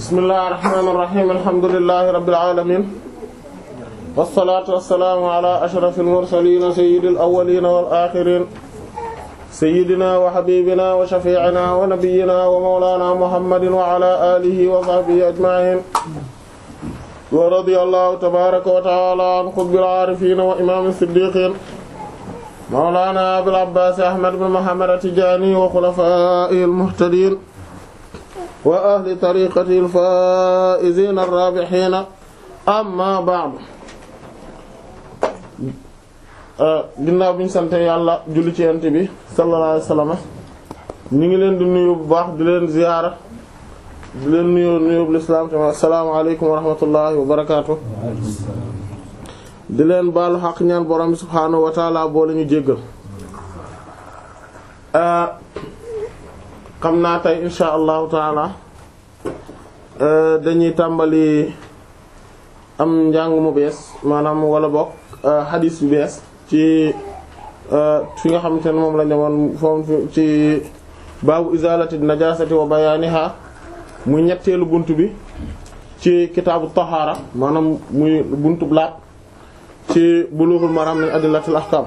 bismillahir rahmanir rahim alhamdulillahi rabbil alamin wassalatu wassalamu ala ashrafil mursalin sayyidil awwalin wal akhirin sayyidina wa habibina wa shafi'ina wa nabiyyina wa mawlana muhammadin wa ala alihi wa sahbihi ajma'in wa radiyallahu tabaraka wa ta'ala an qutbil arifin wa imam as-siddiqin mawlana abil abbas ahmad ibn muhammad at-tijani wa khulafa'il muhtadin wa ahli tariqati al-faa'izin ar-rabihin amma ba'd ginnaaw bi ñu sant yàlla julli ci yent bi sallallahu alayhi wasallam ñu ngi leen di nuyu bu baax di leen ziyaara di leen nuyu nuyu bu lislaam te assalaamu alaykum wa rahmatullahi wa barakaatu di leen baalu xaq ñaan borom bi subhaanahu wa taala boo la ñu jéggal xam naa tey insha allahu taala dañuy tàmbali am njàng mu bees maanaam wala bokk xadiis bu bees ci fi nga xamante ne moom la ñëwoon foofu ci baabu izalati najasati wa bayaniha muy ñetteelu bunt bi ci kitaabu tahaara maanaam muy buntu blaat ci bulughul maram min adillatil ahkam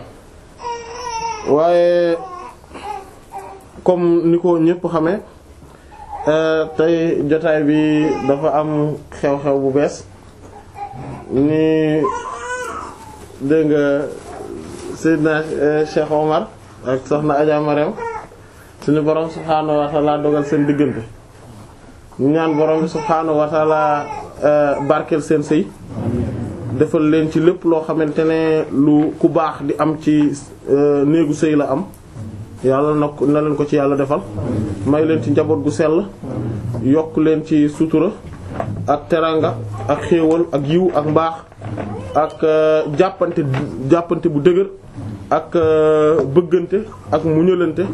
waaye comme ni ko ñëpp xamee tey jotaay bi dafa am xew-xew bu bees ni dégg nga Seydina Cheikh Omar ak soxna Adja Marème suñu borom subhaanahu wa ta'ala dogal seen diggante ñu ñaan borom bi subhaanahu wa ta'ala barkeel seen sëy defal leen ci lépp loo xamante ne lu ku baax di am ci néegu sëy la am yàlla na na leen ko ci yàlla defal may leen ci njaboot gu sell yokk leen ci sutura ak teranga ak xéewal ak yiw ak mbaax ak jàppante jàppante bu dëgër ak bëggante ak muñalante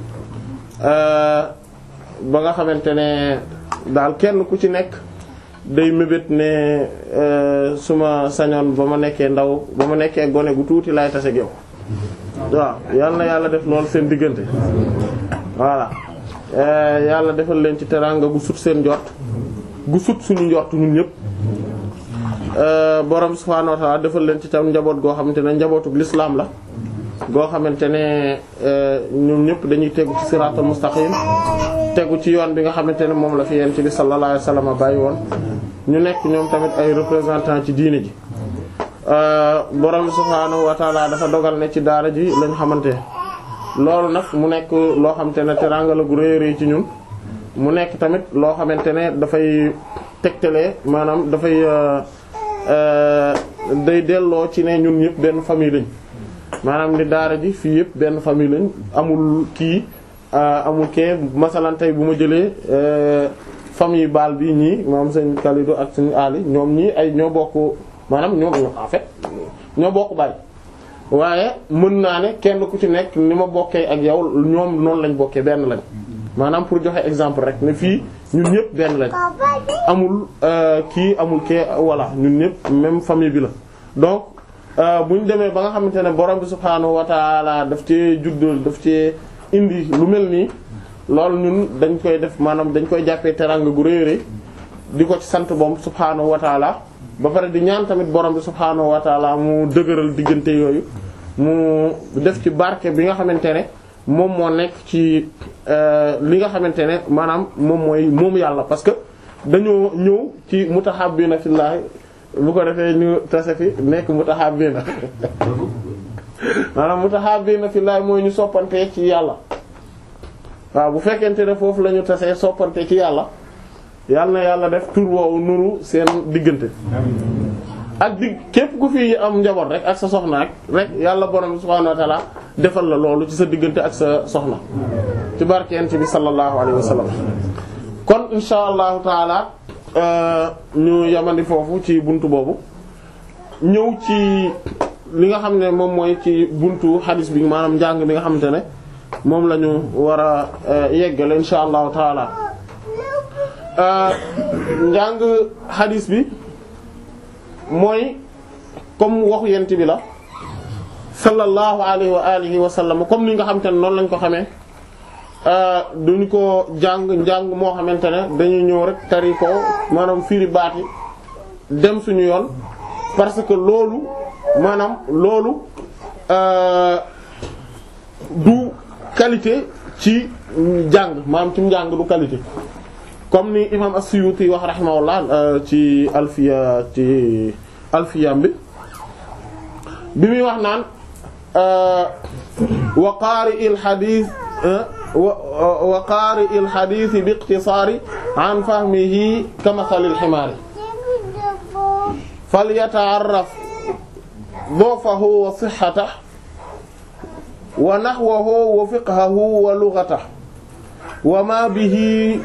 ba nga xamante ne daal kenn ku ci nekk day mébét ne suma sañoon ba ma nekkee ndaw ba ma nekkee gone gu tuuti laay tase ak yow waaw yal na yàlla def lool seen diggante voilà yàlla defal leen ci teranga gu sut seen njort gu sut suñu njort ñun ñëpp borom subhaanahu wa ta'ala defal leen ci tam njaboot goo xamante ne njabootuk l'islam la goo xamante ne ñun ñëpp dañuy tegu ci siraatal mustaqim tegu ci yoon bi nga xamante ne moom la fi yent bi sallallahu alayhi wasallam bàyyi woon ñu nekk ñoom tamit ay représentants ci diine ji borom subhaanahu wa ta'ala dafa dogal ne ci daara ji lañ xamante loolu nag mu nekk loo xamante ne teranga la gu rëy rëy ci ñun mu nekk tamit loo xamante ne dafay tegtalee maanaam dafay day delloo ci ne ñun ñëpp benn famille lañ maanaam ni daara ji fii yëpp benn famille lañ amul kii amul kee masalan tey bu ma jëlee famille baal bi ñii moom sëñ Kalidou ak sëñ Ali ñoom ñii ay ñoo bokk maanaam ñoom en fait ñoo bokk baay waaye mën naa ne kenn ku ci nekk ni ma bokkee ak yow ñoom noonu lañ bokkee benn lañ maanaam pour joxe exemple rek ne fii ñun ñëpp benn lañ amul kii amul kee voilà ñun ñëpp même famille bi la donc bu ñu demee ba nga xamante ne borom bi subhaanahu wa taala daf ci juddul daf ci indi lu mel nii loolu ñun dañ koy def maanaam dañ koy jàppee teranga gu rëy rëy di ko ci sant boom subhaanahu wa taala ba pare di ñaan tamit borom bi subhaanahu wa taala mu dëgëral diggante yooyu mu def ci barke bi nga xamante ne moom moo nekk ci li nga xamante ne maanaam moom mooy moom yàlla parce que dañoo ñëw ci mutahabbina fillahi bu ko defee ñu tase fi nekk mutahabbina maanaam mutahabbina fillahi mooy ñu soppante ci yàlla waaw bu fekkente ne foofu la ñu tasee soppante ci yàlla yàlla na yàlla def tur woowu nuru seen diggante ak dig képp ku fi am njaboot rek ak sa soxna ak rek yàlla borom subhaanahu wa ta'ala defal la loolu ci sa diggante ak sa soxna ci barkeent bi sallallahu alayhi wa sallam kon insha allahu taala ñu yamandi foofu ci buntu boobu ñëw ci li nga xam ne moom mooy ci buntu xadis bi maanaam njàng mi nga xamante ne moom la ñu war a yeggale insha allahu taala njàng xadis bi mooy comme waxu yent bi la sallallahu alayhi wa alihi wa sallam comme ni nga xamante ne noonu lañ ko xamee duñu ko jàng njàng moo xamante ne dañuy ñëw rek tari ko maanaam firi baati dem suñu yoon parce que loolu maanaam loolu du qualité ci jàng maanaam ci njàng du qualité comme ni imam as-Suyuti wax rahimahullah ci alfiya ci alfiyam bi bi muy wax naan wa qaari il xadiis wa qaari il xadiis bi iqtisaari an fahmihi ka masalil ximaari falyata'arraf du'fahu wa sihhatahu wa nahwahu wa fiqhahu wa lughatahu wa ma bihi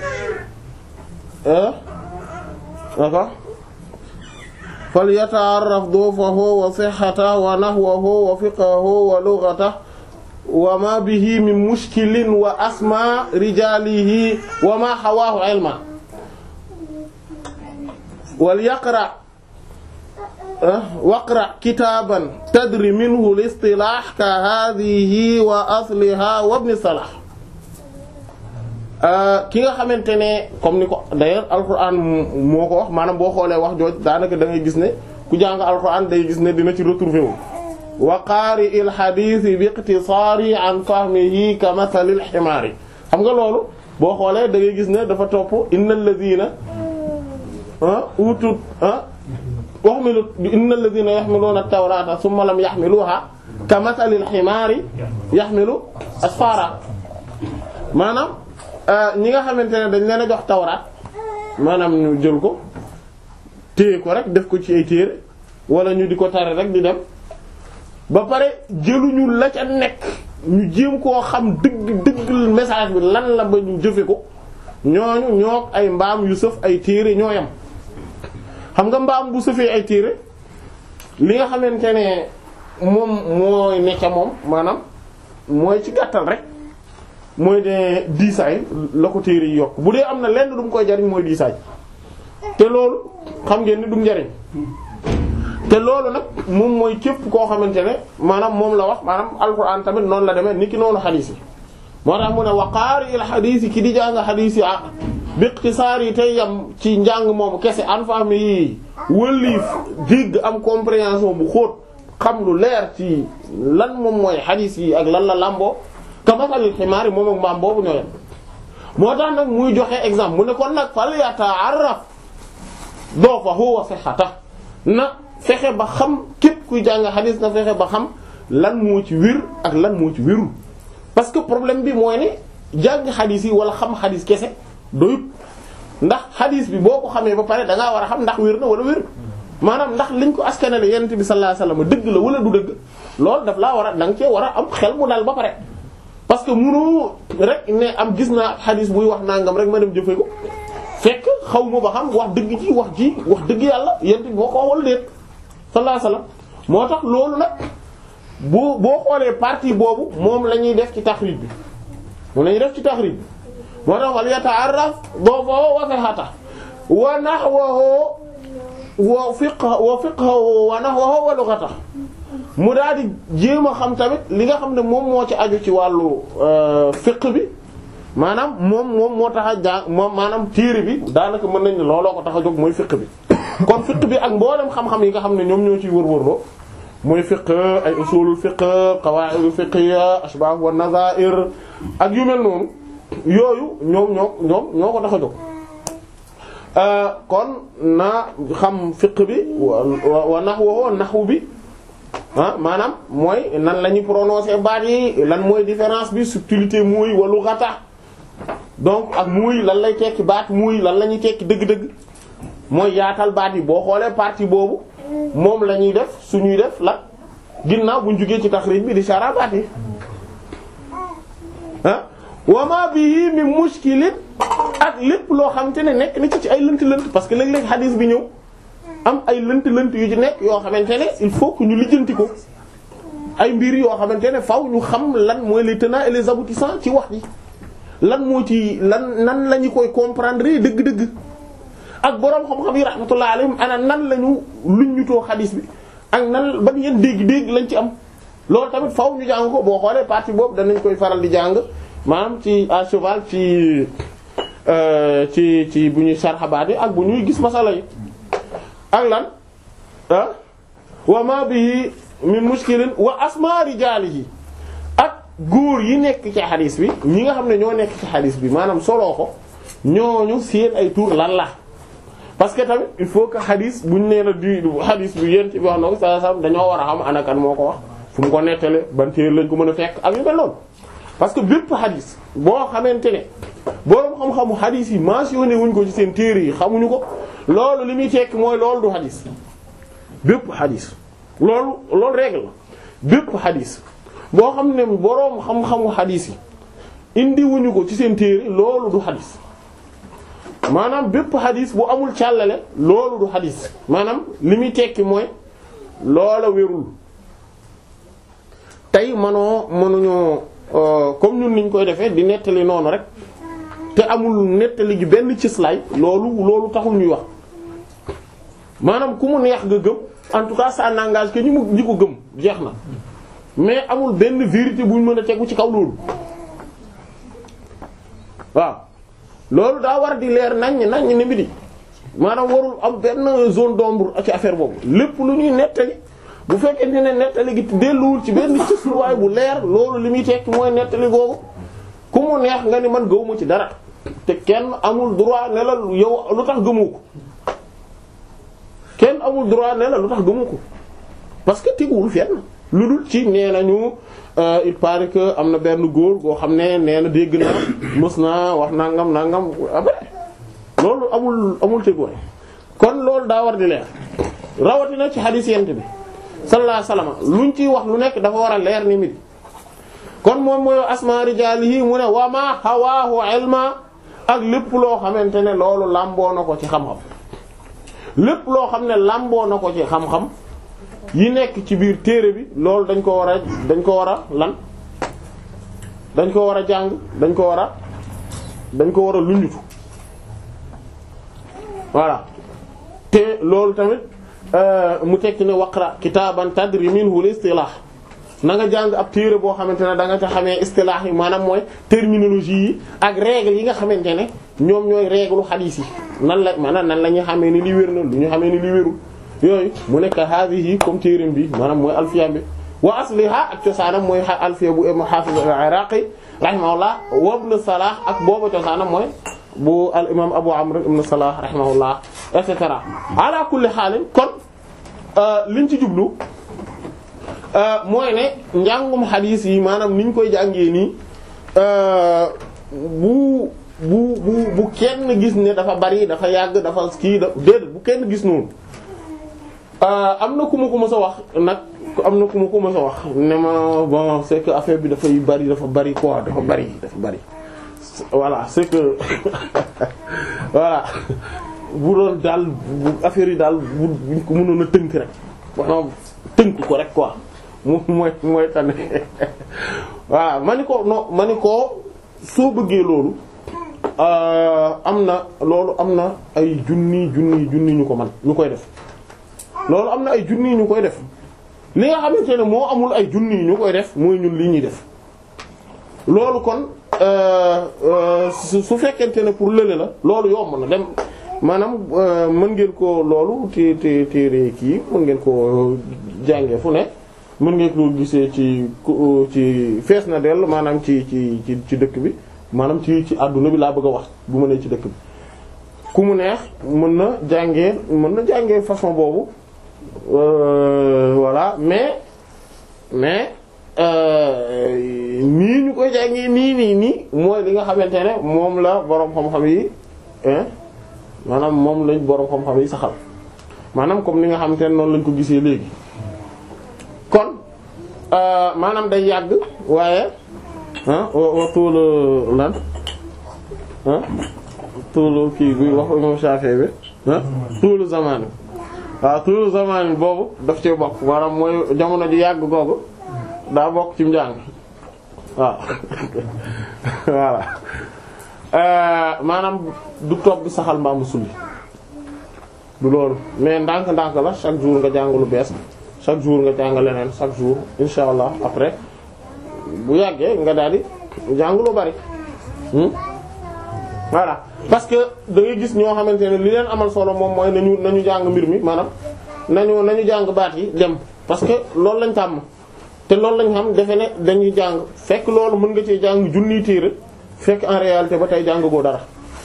falyata'arraf du'fahu wa sihhatahu wa nahwahu wa fiqhahu wa lughatahu wa ma bihi min mushkilin wa asma rijalihi wa ma hawaahu ilma wal yaqra waqra kitaaban tadri minhu al-istilaah ka haadihi wa asliha wa ibn salah ki nga xamante ne comme ni ko d'ailleurs alquran moo ko wax maanaam boo xoolee wax jooj daanaka da ngay gis ne ku jàng alquran day gis ne dina ci retrouver wu wa qaari il hadith bi iqtisaari an fahmihi ka mathalil ximaari xam nga loolu boo xoolee da ngay gis ne dafa topp innal ladina utut waxmilu innal ladina yaxmiluuna at-tawrata thumma lam yaxmiluha ka mathalil ximaari yaxmilu asfara maanaam ñi nga xamante ne dañ leen a jox tawraat maanaam ñu jël ko téye ko rek def ko ci ay téere wala ñu di ko tare rek di dem ba pare jëluñu la ca nekk ñu jéem koo xam dëgg dëgg message bi lan la ba ñu jëfe ko ñooñu ñoo ay mbaam yu sëf ay téere ñoo yam xam nga mbaam bu sëfee ay téere li nga xamante ne moom mooy ne ca moom maanaam mooy ci gàttal rek mooy de diisaay la ko téere yi yokk bu dee am na lenn du mu koy jariñ mooy diisaay te loolu xam ngeen ni du njariñ te loolu nag moom mooy képp koo xamante ne maanaam moom la wax maanaam alxuraan tamit noonu la demee ni ki noonu xadiis yi moo tax mu ne waqaari il xadiis yi ki di jàng xadiis yi ah bi iqtisaar yi tey yam ci njàng moom kese an fahmi yi wëlliif dégg am compréhension bu xóot xam lu leer ci lan moom mooy xadiis yi ak lan la làmboo kamasalil ximaar yi moom ak mbaam boobu ñoo yem moo tax nag muy joxe exemple mu ne kon nag fal yata'arraf doofahu wa sihhatahu na fexe ba xam képp kuy jàng xadis na fexe ba xam lan moo ci wér ak lan moo ci wérul parce que problème bi mooy ne jàng xadis yi wala xam xadis kese doyut ndax xadis bi boo ko xamee ba pare da ngaa war a xam ndax wér na wala wér maanaam ndax liñ ko askanale yonent bi sallallahu alayhi wasallam dëgg la wala du dëgg loolu daf laa war a da nga cee war a am xel mu dal ba pare. parce que munu rek ne am gis naa xadis buy wax nangam rek ma dem jëfee ko fekk xaw ma ba xam wax dëgg ci wax ji wax dëgg yàlla yonent bi boo ko wala déet. sallallahu alayhi wasallam moo tax loolu nag boo boo xoolee partie boobu moom la ñuy def ci taxrij bi moom la ñuy def ci taxrij bi moo tax wal yata'arraf doofahu wa sihhatahu wa nahwahu wa fiqhahu wa fiqhahu wa nahwahu wa lughatahu mu daal di jéem a xam tamit li nga xam ne moom moo ci aju ci wàllu fiqh bi maanaam moom moom moo tax a jàng moom maanaam téere bi daanaka mën nañ ne looloo ko tax a jóg mooy fiqh bi kon fiqh bi ak mboolem xam-xam yi nga xam ne ñoom ñoo ciy wër-wërloo mooy fiqh ay usulul fiqh qawaidul fiqhiyya ashbah wa nazair ak yu mel noonu yooyu ñoom ñoo ñoom ñoo ko tax a jóg kon na xam fiqh bi wa nahwu nahwu bi ah maanaam mooy nan la ñuy prononcer baat yi lan mooy différence bi subtilité muy walu xata donc ak muy lan lay tekki baat muy lan la ñuy tekki dëgg-dëgg mooy yaatal baat yi boo xoolee partie boobu moom la ñuy def suñuy def la ginnaaw buñ jugee ci taxrij bi di sara baat yi ah wama bihi min mushkilin ak lépp loo xam te ne nekk na ci ci ay lënt-lënt parce que léeg-léeg hadith bi ñëw am ay lënt-lënt yu ci nekk yoo xamante ne il faut que ñu lijjanti ko ay mbir yoo xamante ne faw ñu xam lan mooy les tenants et les aboutissants ci wax ji lan moo ci lan nan la ñu koy comprendre dëgg-dëgg ak boroom xam-xam yi rahmatullah alayhim ana nan la ñu luñ ñu too xadis bi ak nan ban yeen dégg-dégg lañ ci am loolu tamit faw ñu jàng ko boo xoolee partie boobu danañ koy faral di jàng maanaam ci à cheval ci ci ci bu ñuy sarxabaat yi ak bu ñuy gis masala yi ak lan ah wa ma bihi min mushkilin wa asma rijaalihi ak góor yi nekk ci xadis bi ñi nga xam ne ñoo nekk ci xadis bi maanaam soloo ko ñooñu seen ay tur lan la parce que tamit il faut que xadis buñ nee la di xadis bi yéen ci wax na ko sa sam dañoo war a xam ana kan moo ko wax fu mu ko nettale ban téere lañ ko mën a fekk ak yu mel noonu parce que bépp xadis boo xamante ne boroom xam-xamu xadis yi mentionné wuñ ko ci seen téere yi xamuñu ko loolu li muy tekki mooy loolu du xadis bépp xadis loolu loolu règle la bépp xadis boo xam ne boroom xam-xamu xadis yi indi wuñu ko ci seen téere loolu du xadis maanaam bépp xadis bu amul càllale loolu du xadis maanaam li muy tekki mooy loola wérul tey manoo mënuñoo comme ñun niñ koy defee di nettali noonu rek te amul nettali gi benn cëslaay loolu loolu taxul ñuy wax maanaam ku mu neex nga gëm en tout cas ça n'engage que ñi mu ñi ko gëm jeex na mais amul benn vérité bu ñu mën a tegu ci kaw loolu waaw loolu daa war di leer naññ naññ ni mbiri maanaam warul am benn zone d'ombre ci affaire boobu lépp lu ñuy nettali bu fekkente ne nettali gi delluwul ci benn cësluwaay bu leer loolu li muy tekki mooy nettali googu ku mu neex nga ni man gëwuma ci dara te kenn amul droit ne la yow lu tax gëmu ko kenn amul droit ne la lu tax gëmu ko parce que teguwul fenn lu dul ci nee nañu il paraît que am na benn góor goo xam ne nee na dégg naa mës naa wax nangam nangam après loolu amul amul teguwaay kon loolu daa war di leer rawatina ci hadith yent bi sallallahu alayhi wasallam luñ ciy wax lu nekk dafa war a leer ni mit kon moom mooy asma rijaalihi mu ne wa ma hawaahu ilma ak lépp loo xamante ne loolu làmboo na ko ci xam-xam lépp loo xam ne làmboo na ko ci xam-xam yi nekk ci biir téere bi loolu dañ ko war a dañ ko war a lan dañ ko war a jàng dañ ko war a dañ ko war a lunjutu voilà te loolu tamit mu tekki ne waqra kitaaban tadri minhu al-istilah na nga jàng ab téere boo xamante ne da nga ca xamee istilah yi maanaam mooy terminologie yi ak règles yi nga xamante ne ñoom ñooy règle xadiis yi nan la maanaam nan la ñuy xamee ni li wér na lu ñu xamee ni li wérul yooyu mu nekk haadihi comme téereem bi maanaam mooy alfiya bi wa asliha ak cosaanam mooy alfiya bu ibn Hafiz al-Iraqi rahimahullah wa ibn Salah ak boobu cosaanam mooy bu al imam Abu Amr ibn Salah rahimahullah et cetera ala kulli xaalin kon liñ ci jublu mooy ne njàngum xadiis yi maanaam niñ koy jàngee nii bu bu bu bu kenn gis ne dafa bari dafa yàgg dafa kii da déedéet bu kenn gis noonu am na ku ma ko mës a wax nag am na ku ma ko mës a wax ne ma bon c'est que affaire bi dafay bari dafa bari quoi dafa bari dafa bari voilà c'est que voilà bu doon daal bu affaire yi daal bu buñ ko mënoon a tënk rek maanaam tënk ko rek quoi moom mooy mooy tane voilà ma ni ko non ma ni ko soo bëggee loolu am na loolu am na ay junni junni junni ñu ko man ñu koy def loolu am na ay junni ñu koy def li nga xamante ne moo amul ay junni ñu koy def mooy ñun li ñuy def loolu kon su fekkente ne pour lële la loolu yomb na dem maanaam mën ngeen ko loolu te te téere kii mën ngeen ko jànge fu ne mën ngeen ko gisee ci ci fees na dell maanaam ci ci ci ci dëkk bi maanaam ci ci àdduna bi laa bëgg a wax bu ma nee ci dëkk bi ku mu neex mën na jàngee mën na jàngee façon boobu voilà mais mais nii ñu koy jàngee nii nii nii mooy li nga xamante ne moom la boroom xam-xam yi maanaam moom lañ boroom xam-xam yi saxal maanaam comme ni nga xamante ne noonu lañ ko gisee léegi kon maanaam day yàgg waaye ah wa tuulu lan ah tuulu kii bi wax imam Shafi'i bi ah tuulu zamani waaw tuulu zamani boobu daf ci bokk maanaam mooy jamono ji yàgg googu daa bokk ci njàng waaw voilà maanaam du toog bi saxal mbaamu sulli du loolu mais ndànk-ndànk la chaque jour nga jàng lu bees chaque jour nga jàng leneen chaque jour insha allah après bu yàggee nga daal di jàng lu bari voilà parce que da ngay gis ñoo xamante ne li leen amal solo moom mooy nañu nañu jàng mbir mi maanaam nañu nañu jàng baat yi dem parce que loolu lañ tàmm te loolu lañ xam defe ne dañuy jàng fekk loolu mën nga cee jàng junniy téere fekk en réalité ba tey jàng goo dara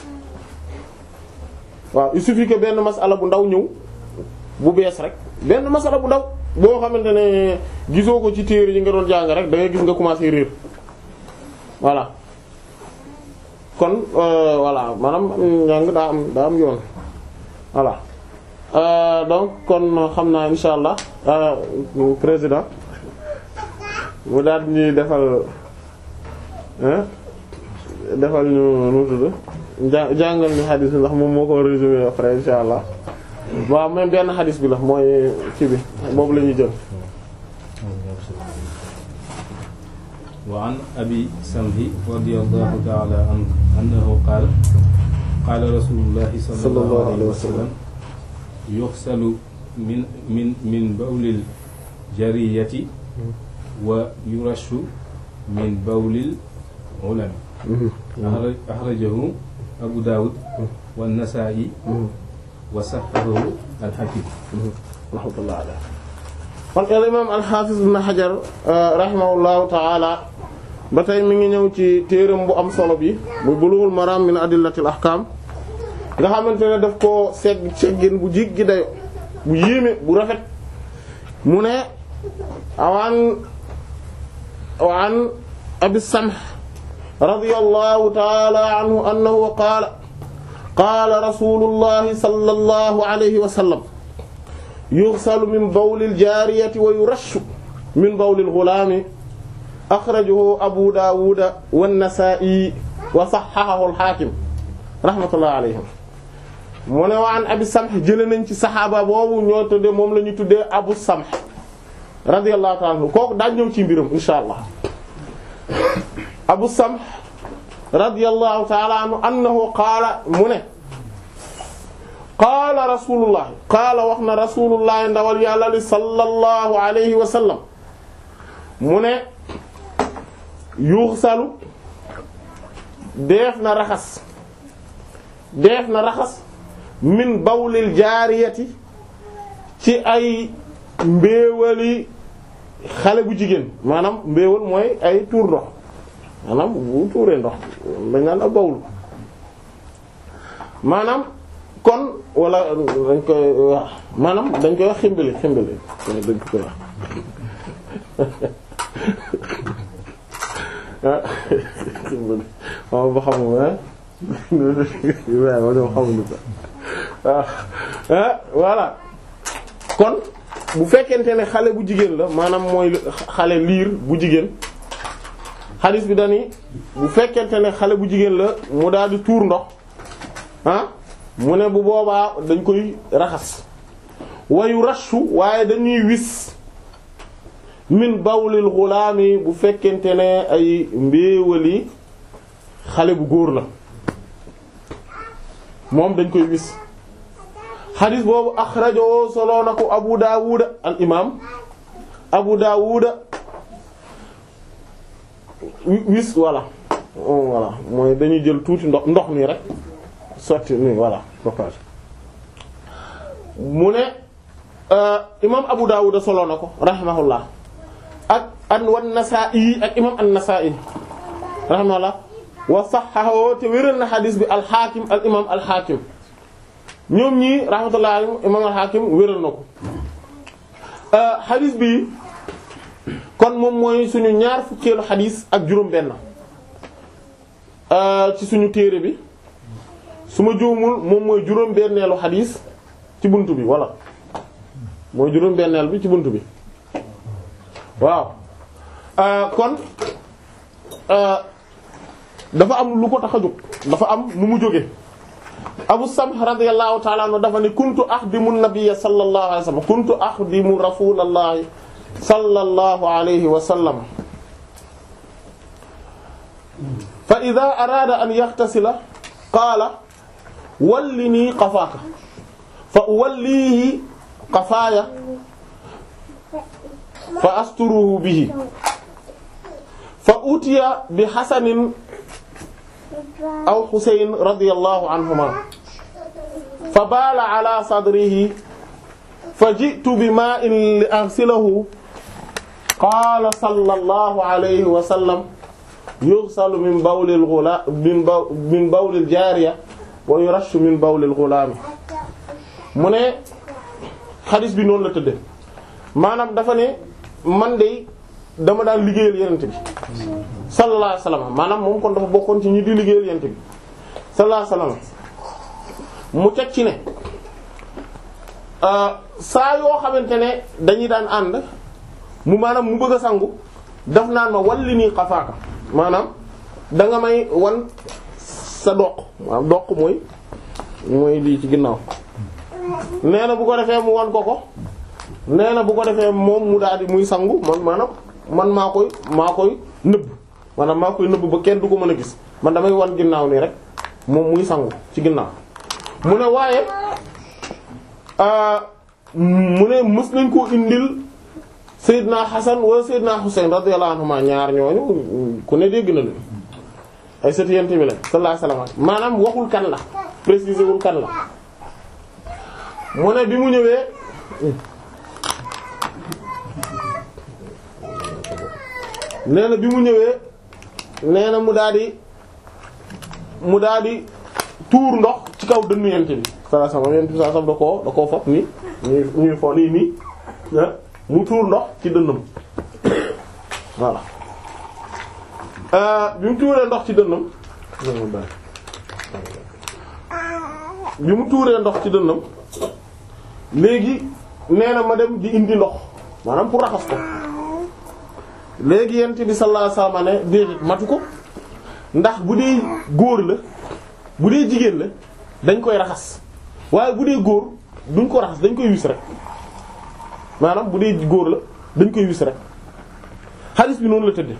waaw il suffit que benn masala bu ndaw ñëw bu bees rek benn masala bu ndaw boo xamante ne gisoo ko ci téere yi nga doon jàng rek da ngay gis nga commencé réer voilà kon voilà maanaam njàng daa am daa am yoon voilà donc kon xam naa insha allah président mu daal ñuy defal defal ñu nu tudd jàngal ñu xadis bi ndax moom moo ko résumé après insha allah waaw même benn xadis bi la mooy ci bi boobu la ñuy jël wa an abi samhi radiyallahu ta'ala anhu annahu qaala qaala rasulullahi sallallahu alayhi wa sallam yughsalu min min min bawlil jariyati wa yurashu min bawlil ulami axrajahu abu daawud wa nasaa'i wa sahhahahu al-hakim rahmatullah alayhi kon al imam al-hafiz ibn hajar rahimahullahu ta'ala ba tey mi ngi ñëw ci téeram bu am solo bi bu bulughul maram min adillatil ahkam nga xamante ne daf koo segg seggin bu jiggi dayo bu yéeme bu rafet mu ne awaan waan abi samh radiyallahu ta'ala anhu annahu qaala qaala rasulullahi sallallahu alayhi wa sallam yughsalu min bawlil jaariyati wa yurashu min bawlil ghulaami akhrajahu abu daawuda wan nasaa'i wa sahhahahu al-haakim rahmatullahi alayhim mu ne waan abi samh jëlee nañ ci saxaaba boobu ñoo tuddee moom la ñu tuddee abu samh radiyallahu ta'ala anhu kooku daañu ñëw ci mbiram insha allah abu samh radiyallahu ta'ala anhu annahu qaala mu ne qaala rasulullah qaala wax na rasulullah ndawal yàlla li sallallahu alayhi wa sallam mu ne yuxsalu deef na raxas deef na raxas min bawlil jaariyati ci ay mbéewali xale bu jigéen maanaam mbéewal mooy ay tuur ndox maanaam bu tuuree ndox dañ naan ak bawul maanaam kon wala dañ koy wax maanaam dañ koy wax ximbali ximbali dañ ko koy wax ximbali waaw ba xamu waaw ma xamuñu ko waaw voilà kon bu fekkente ne xale bu jigéen la maanaam mooy xale liir bu jigéen xadis bi dani bu fekkente ne xale bu jigéen la mu daal di tuur ndox ah mu ne bu boobaa dañ koy raxas wayu rashu waaye dañuy wis min bawlil xulaami bu fekkente ne ay mbéewali xale bu góor la moom dañ koy wis xadis boobu axrajo solo na ko abu daawuda al imam abu daawuda wis voilà voilà mooy dañuy jël tuuti ndox ndox nii rek sotti nii voilà propage mu ne imam abu daawuda solo na ko rahimahullah ak an wan nasaa'i ak imam an nasaa'i rahimahullah wa sahhahu te wéral na xadis bi al xaakim al imam al xaakim ñoom ñii rahmatullah alayhim imam al xaakim wéral na ko xadis bi kon moom mooy suñu ñaar fukkeelu xadis ak juróom benn ci suñu téere bi su ma juumul moom mooy juróom benneelu xadis ci bunt bi walla mooy juróom benneel bi ci bunt bi waaw kon dafa am lu ko tax a jóg dafa am nu mu jóge Abu Samh radiyallahu ta'ala anhu dafa ne kuntu axdimu nabiyya sallallahu alayhi wa sallam kuntu axdimu rasulallahi sallallahu alayhi wa sallam fa idha arada an yaxtasila qaala wallini qafaaka fa uwallihi qafaaya fa asturuhu bihi fa utiya bi xasanin aw xuseyn radiyallahu anhuma fa baala ala sadrihi fa ji'tu bi ma'in li aghsilahu qaala sallallahu alayhi wa sallam yughsalu min bawlil ghulaam min baw min bawlil jaariya wa yurashu min bawlil ghulaam mu ne xadis bi noonu la tëdde maanaam dafa ne man de dama daan liggéeyal yenente bi sallallahu alayhi wasallam maanaam moom kon dafa bokkoon ci ñi di liggéeyal yenente bi sallallahu alayhi wasallam mu teg ci ne saa yoo xamante ne dañuy daan ànd mu maanaam mu bëgg a sangu daf naan ma walli nii xafaaka maanaam da nga may wan sa doq maanaam doq mooy mooy lii ci ginnaaw nee na bu ko defee mu wan ko ko nee na bu ko defee moom mu daal di muy sangu man maanaam man maa koy maa koy nëbb maanaam maa koy nëbb ba kenn du ko mën a gis man damay wan ginnaaw nii rek moom muy sangu ci ginnaaw mu ne waaye mu ne mës nañ koo indil Seydina Hasan wala Seydina Husayn radiyallahu anhuma ñaar ñooñu ku ne dégg na leen ay sët yent bi la sallallahu alayhi wasallam maanaam waxul kan la préciser wul kan la mu ne bi mu ñëwee nee na bi mu ñëwee nee na mu daal di mu daal di tuur ndox ci kaw dënnu yent bi sallallahu alayhi wasallam yent bi sallallahu alayhi wasallam da koo da koo fop ni ñuy ñuy fo nii nii mu tuur ndox ci dënnam voilà bi mu tuuree ndox ci dënnam bi mu tuuree ndox ci dënnam léegi nee na ma dem di indi ndox maanaam pour raxas ko léegi yent bi sallallahu alayhi wasallam ne déedéet matu ko ndax bu dee góor la bu dee jigéen la dañ koy raxas waaye bu dee góor duñ ko raxas dañ koy wis rek maanaam bu dee góor la dañ koy wis rek xaalis bi noonu la tëddee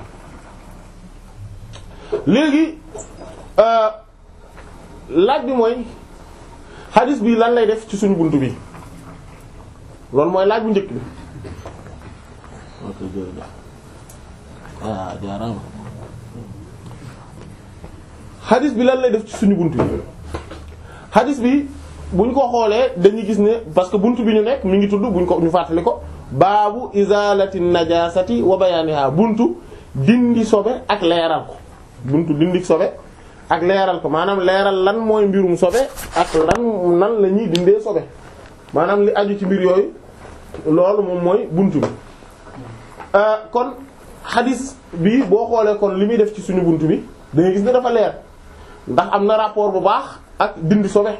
léegi laaj bi mooy xaalis bi lan lay def ci suñu buntu bi loolu mooy laaj bu njëkk bi waaw jaaraama. xadis bi lan lay def ci suñu buntu bi xadis bi buñ ko xoolee dañuy gis ne parce que buntu bi ñu nekk mi ngi tudd buñ ko ñu fàttali ko baabu izalati najasati wa bayaniha buntu dindi sobe ak leeral ko buntu dindi sobe ak leeral ko maanaam leeral lan mooy mbirum sobe ak lan nan la ñuy dindee sobe maanaam li aju ci mbir yooyu loolu moom mooy buntu bi kon xadis bi boo xoolee kon li muy def ci suñu buntu bi da ngay gis ne dafa leer ndax am na rapport bu baax ak dindi sobe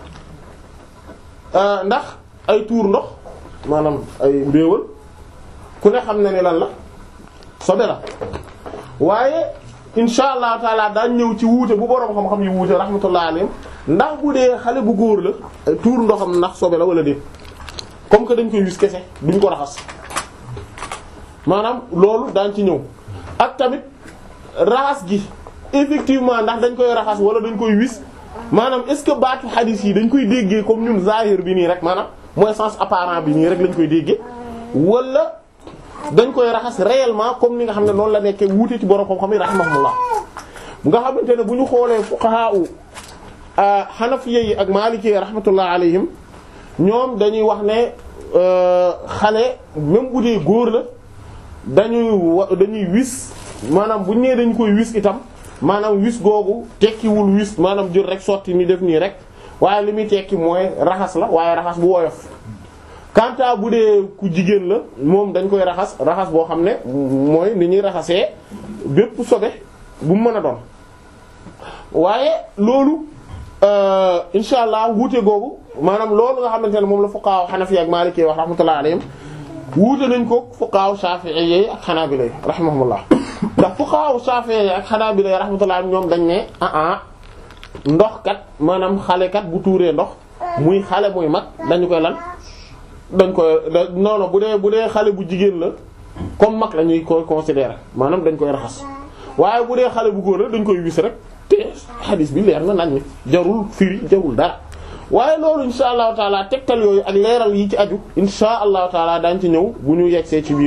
ndax ay tuur ndox maanaam ay mbéewal ku ne xam na ne lan la sobe la waaye insha allahu taala daañ ñëw ci wuute bu boroom xam-xam yi wuute rahmatullah alayhim ndax bu dee xale bu góor la ay tuur ndoxam ndax sobe la wala déet comme que dañ koy wis kese duñ ko raxas maanaam loolu daañ ci ñëw ak tamit raxas gi effectivement ndax dañ koy raxas wala dañ koy wis maanaam est-ce que baatu xadis yi dañ koy déggee comme ñun zahir bi nii rek maanaam mooy sens apparent bi nii rek lañ koy déggee wala dañ koy raxas réellement comme ni nga xam ne noonu la nekkee wuute ci borom xam-xam yi rahimahumullah nga xamante ne bu ñu xoolee fuqaha u hanafiyya yi ak maliki rahmatullah alayhim ñoom dañuy wax ne xale même bu dee góor la dañuy wa dañuy wis maanaam bu ñu nee dañu koy wis itam maanaam wis googu tekkiwul wis maanaam jël rek sotti ni def nii rek waaye li muy tekki mooy raxas la waaye raxas bu woyof kanta bu dee ku jigéen la moom dañ koy raxas raxas boo xam ne mooy ni ñuy raxasee bépp sobe bu mu mën a doon waaye loolu insha allah wuute googu maanaam loolu nga xamante ne moom la fuqaha hanafi ak maliki wax rahmatullahi alayhim wuute nañ ko fuqaha shafi'i yi ak hanabila rahimahumullah ndax fuqaha shafi'i ak hanabila rahmatullahi ñoom dañ ne ah ah ndox kat maanaam xale kat bu tuuree ndox muy xale muy mag dañu koy lan dañ koy non non bu dee bu dee xale bu jigéen la comme mag la ñuy koy considérer maanaam dañ koy raxas waaye bu dee xale bu góor la dañ koy wis rek te xadis bi leer na nañ ni jarul firi jarul dara waaye loolu insha allahu taala tegtal yooyu ak leeral yi ci aju insha allahu taala daañ ci ñëw bu ñu yegsee ci biir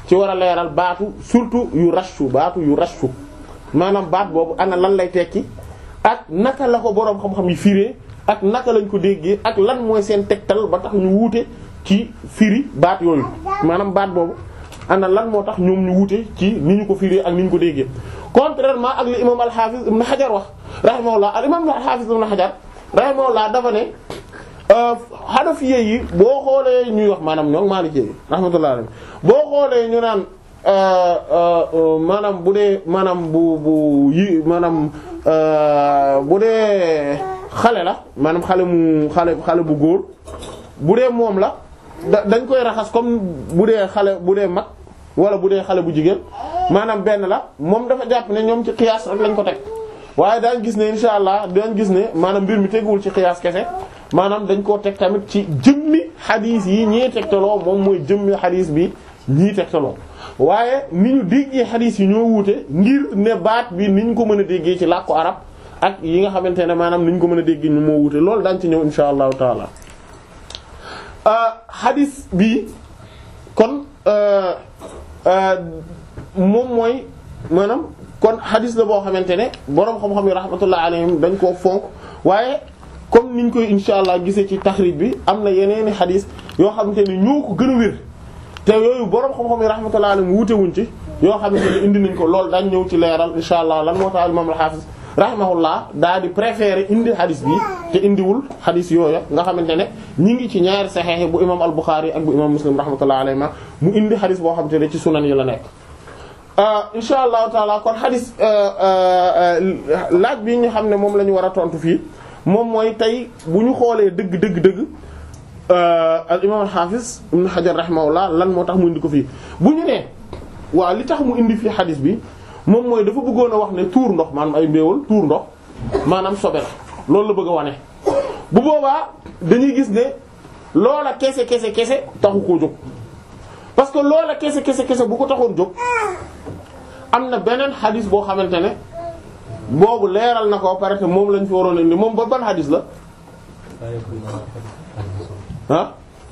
ci war a leeral baatu surtout yu rashu baatu yu rashu maanaam baat boobu ana lan lay tekki ak naka la ko boroom xam-xam yi firee ak naka lañ ko déggee ak lan mooy seen tegtal ba tax ñu wuute ci firi baat yooyu maanaam baat boobu ana lan moo tax ñoom ñu wuute ci ni ñu ko firee ak ni ñu ko déggee contrairement ak li imam al-Hafiz ibn Hajar wax rahimahullah al imam al-Hafiz ibn Hajar rahimahullah dafa ne Hanafiye yi boo xoolee ñuy wax maanaam ñoom Maliki yi rahmatullah alayhi boo xoolee ñu naan maanaam bu dee maanaam bu bu yi maanaam bu dee xale la maanaam xale mu xale xale bu góor bu dee moom la da dañ koy raxas comme bu dee xale bu dee mag wala bu dee xale bu jigéen maanaam benn la moom dafa jàpp ne ñoom ci xiyaas rek lañ ko teg waaye daañ gis ne insha allah daañ gis ne maanaam mbir mi teguwul ci xiyaas kese maanaam dañ koo teg tamit ci jëmmi xadiis yi ñii tegtaloo moom mooy jëmmi xadiis bi ñii tegtaloo waaye ni ñu déggee xadiis yi ñoo wuute ngir ne baat bi ni ñu ko mën a déggee ci làkku arab ak yi nga xamante ne maanaam ni ñu ko mën a déggee ñu moo wuute loolu daañ ci ñëw insha allahu taala xadiis bi kon moom mooy maanaam kon xadis la boo xamante ne boroom xam-xam yi rahmatullah alayhim dañ koo fonk waaye comme niñ koy insha allah gisee ci taxrij bi am na yeneeni xadis yoo xamante ne ñoo ko gën a wér te yooyu boroom xam-xam yi rahmatullah alayhim wuute wuñ ci yoo xamante ne indi nañ ko loolu dañ ñëw ci leeral insha allah lan moo tax imam al-hafiz rahimahullah daa di préféré indi xadis bi te indiwul xadis yooya nga xamante ne ñi ngi ci ñaari saxeex bu imam al-Bukhari ak bu imam Muslim rahmatullah alayhima mu indi xadis boo xamante ne ci sunan yi la nekk insha allahu taala kon xadis laaj bi ñu xam ne moom la ñu war a tontu fii moom mooy tey bu ñu xoolee dëgg dëgg dëgg al imam al hafiz ibn Hajar rahimahullah lan moo tax mu indi ko fii bu ñu nee waaw li tax mu indi fii xadis bi moom mooy dafa bëggoon a wax ne tuur ndox maanaam ay mbéewal tuur ndox maanaam sobe la loolu la bëgg a wane bu boobaa dañuy gis ne loola kese kese kese taxu koo jóg parce que loola kese kese kese bu ko taxoon jóg am na beneen xadis boo xamante ne boobu leeral na ko pare te moom lañ fi waroon indi moom ba ban xadis la ah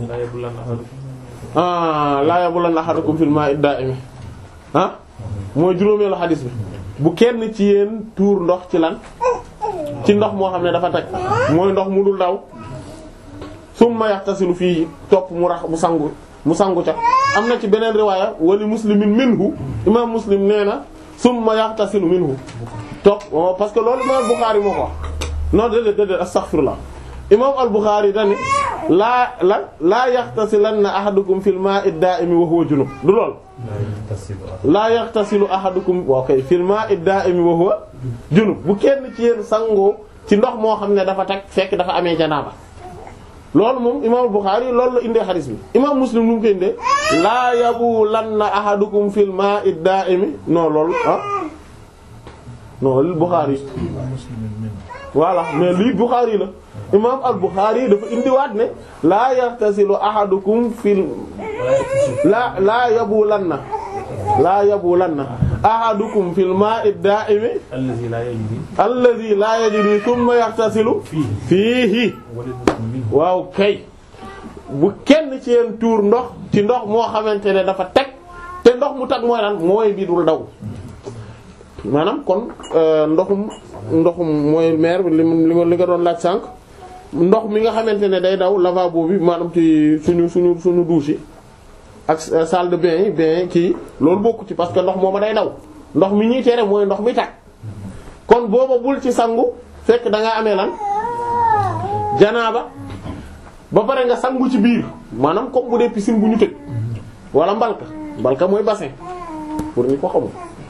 ah laa yabulanna ahadukum fil ma'i da'imi ah mooy juróomeelu xadis bi bu kenn ci yéen tuur ndox ci lan ci ndox moo xam ne dafa teg mooy ndox mu dul daw summa yaxtasilu fii topp mu rax mu sangu mu sangu ca am na ci beneen riwaaya wali muslimin minhu imam muslim nee na summa yaxtasilu minhu topp parce que loolu imam al-Bukhari moo ko wax non déedéet déedéet astaghfirullah imam al-Bukhari dani laa la laa yaxtasilanna ahadukum fil ma'i ad-da'imi wa huwa junub du lool laa yaxtasilu ahadukum wa kay fil ma'i ad-da'imi wa huwa junub bu kenn ci yéen sangoo ci ndox moo xam ne dafa teg fekk dafa amee janaaba loolu moom imaam Bukhari loolu la indee xadis bi imaam Muslim lu mu ko indee laa yabulanna ahadukum fil ma'i ad-da'imi non loolu ah non li Bukhari voilà mais lii Bukhari la imaam al-Bukhari dafa indiwaat ne laa yaxtasilu ahadukum fil laa laa yabulanna laa yabulanna ahadukum fil ma'i ad-da'imi allazi la yajri alladhi la yajri thumma yaxtasilu fiihi waaw kay bu kenn ci yeen tuur ndox ci ndox moo xamante ne dafa teg te ndox mu tag mooy lan mooy bi dul daw maanaam kon ndoxum ndoxum mooy meer bi li li nga doon laaj sànq ndox mi nga xamante ne day daw lavabo bi maanaam ci suñu suñu suñu douche yi ak salle de bain yi bain kii loolu bokku ci parce que ndox mooma day daw ndox mi ñuy tere mooy ndox mi tag kon booba bul ci sangu fekk da nga amee lan janaaba ba pare nga sangu ci biir maanaam comme bu dee piscine bu ñu tëj wala mbalka mbalka mooy bassin pour ñu ko xamul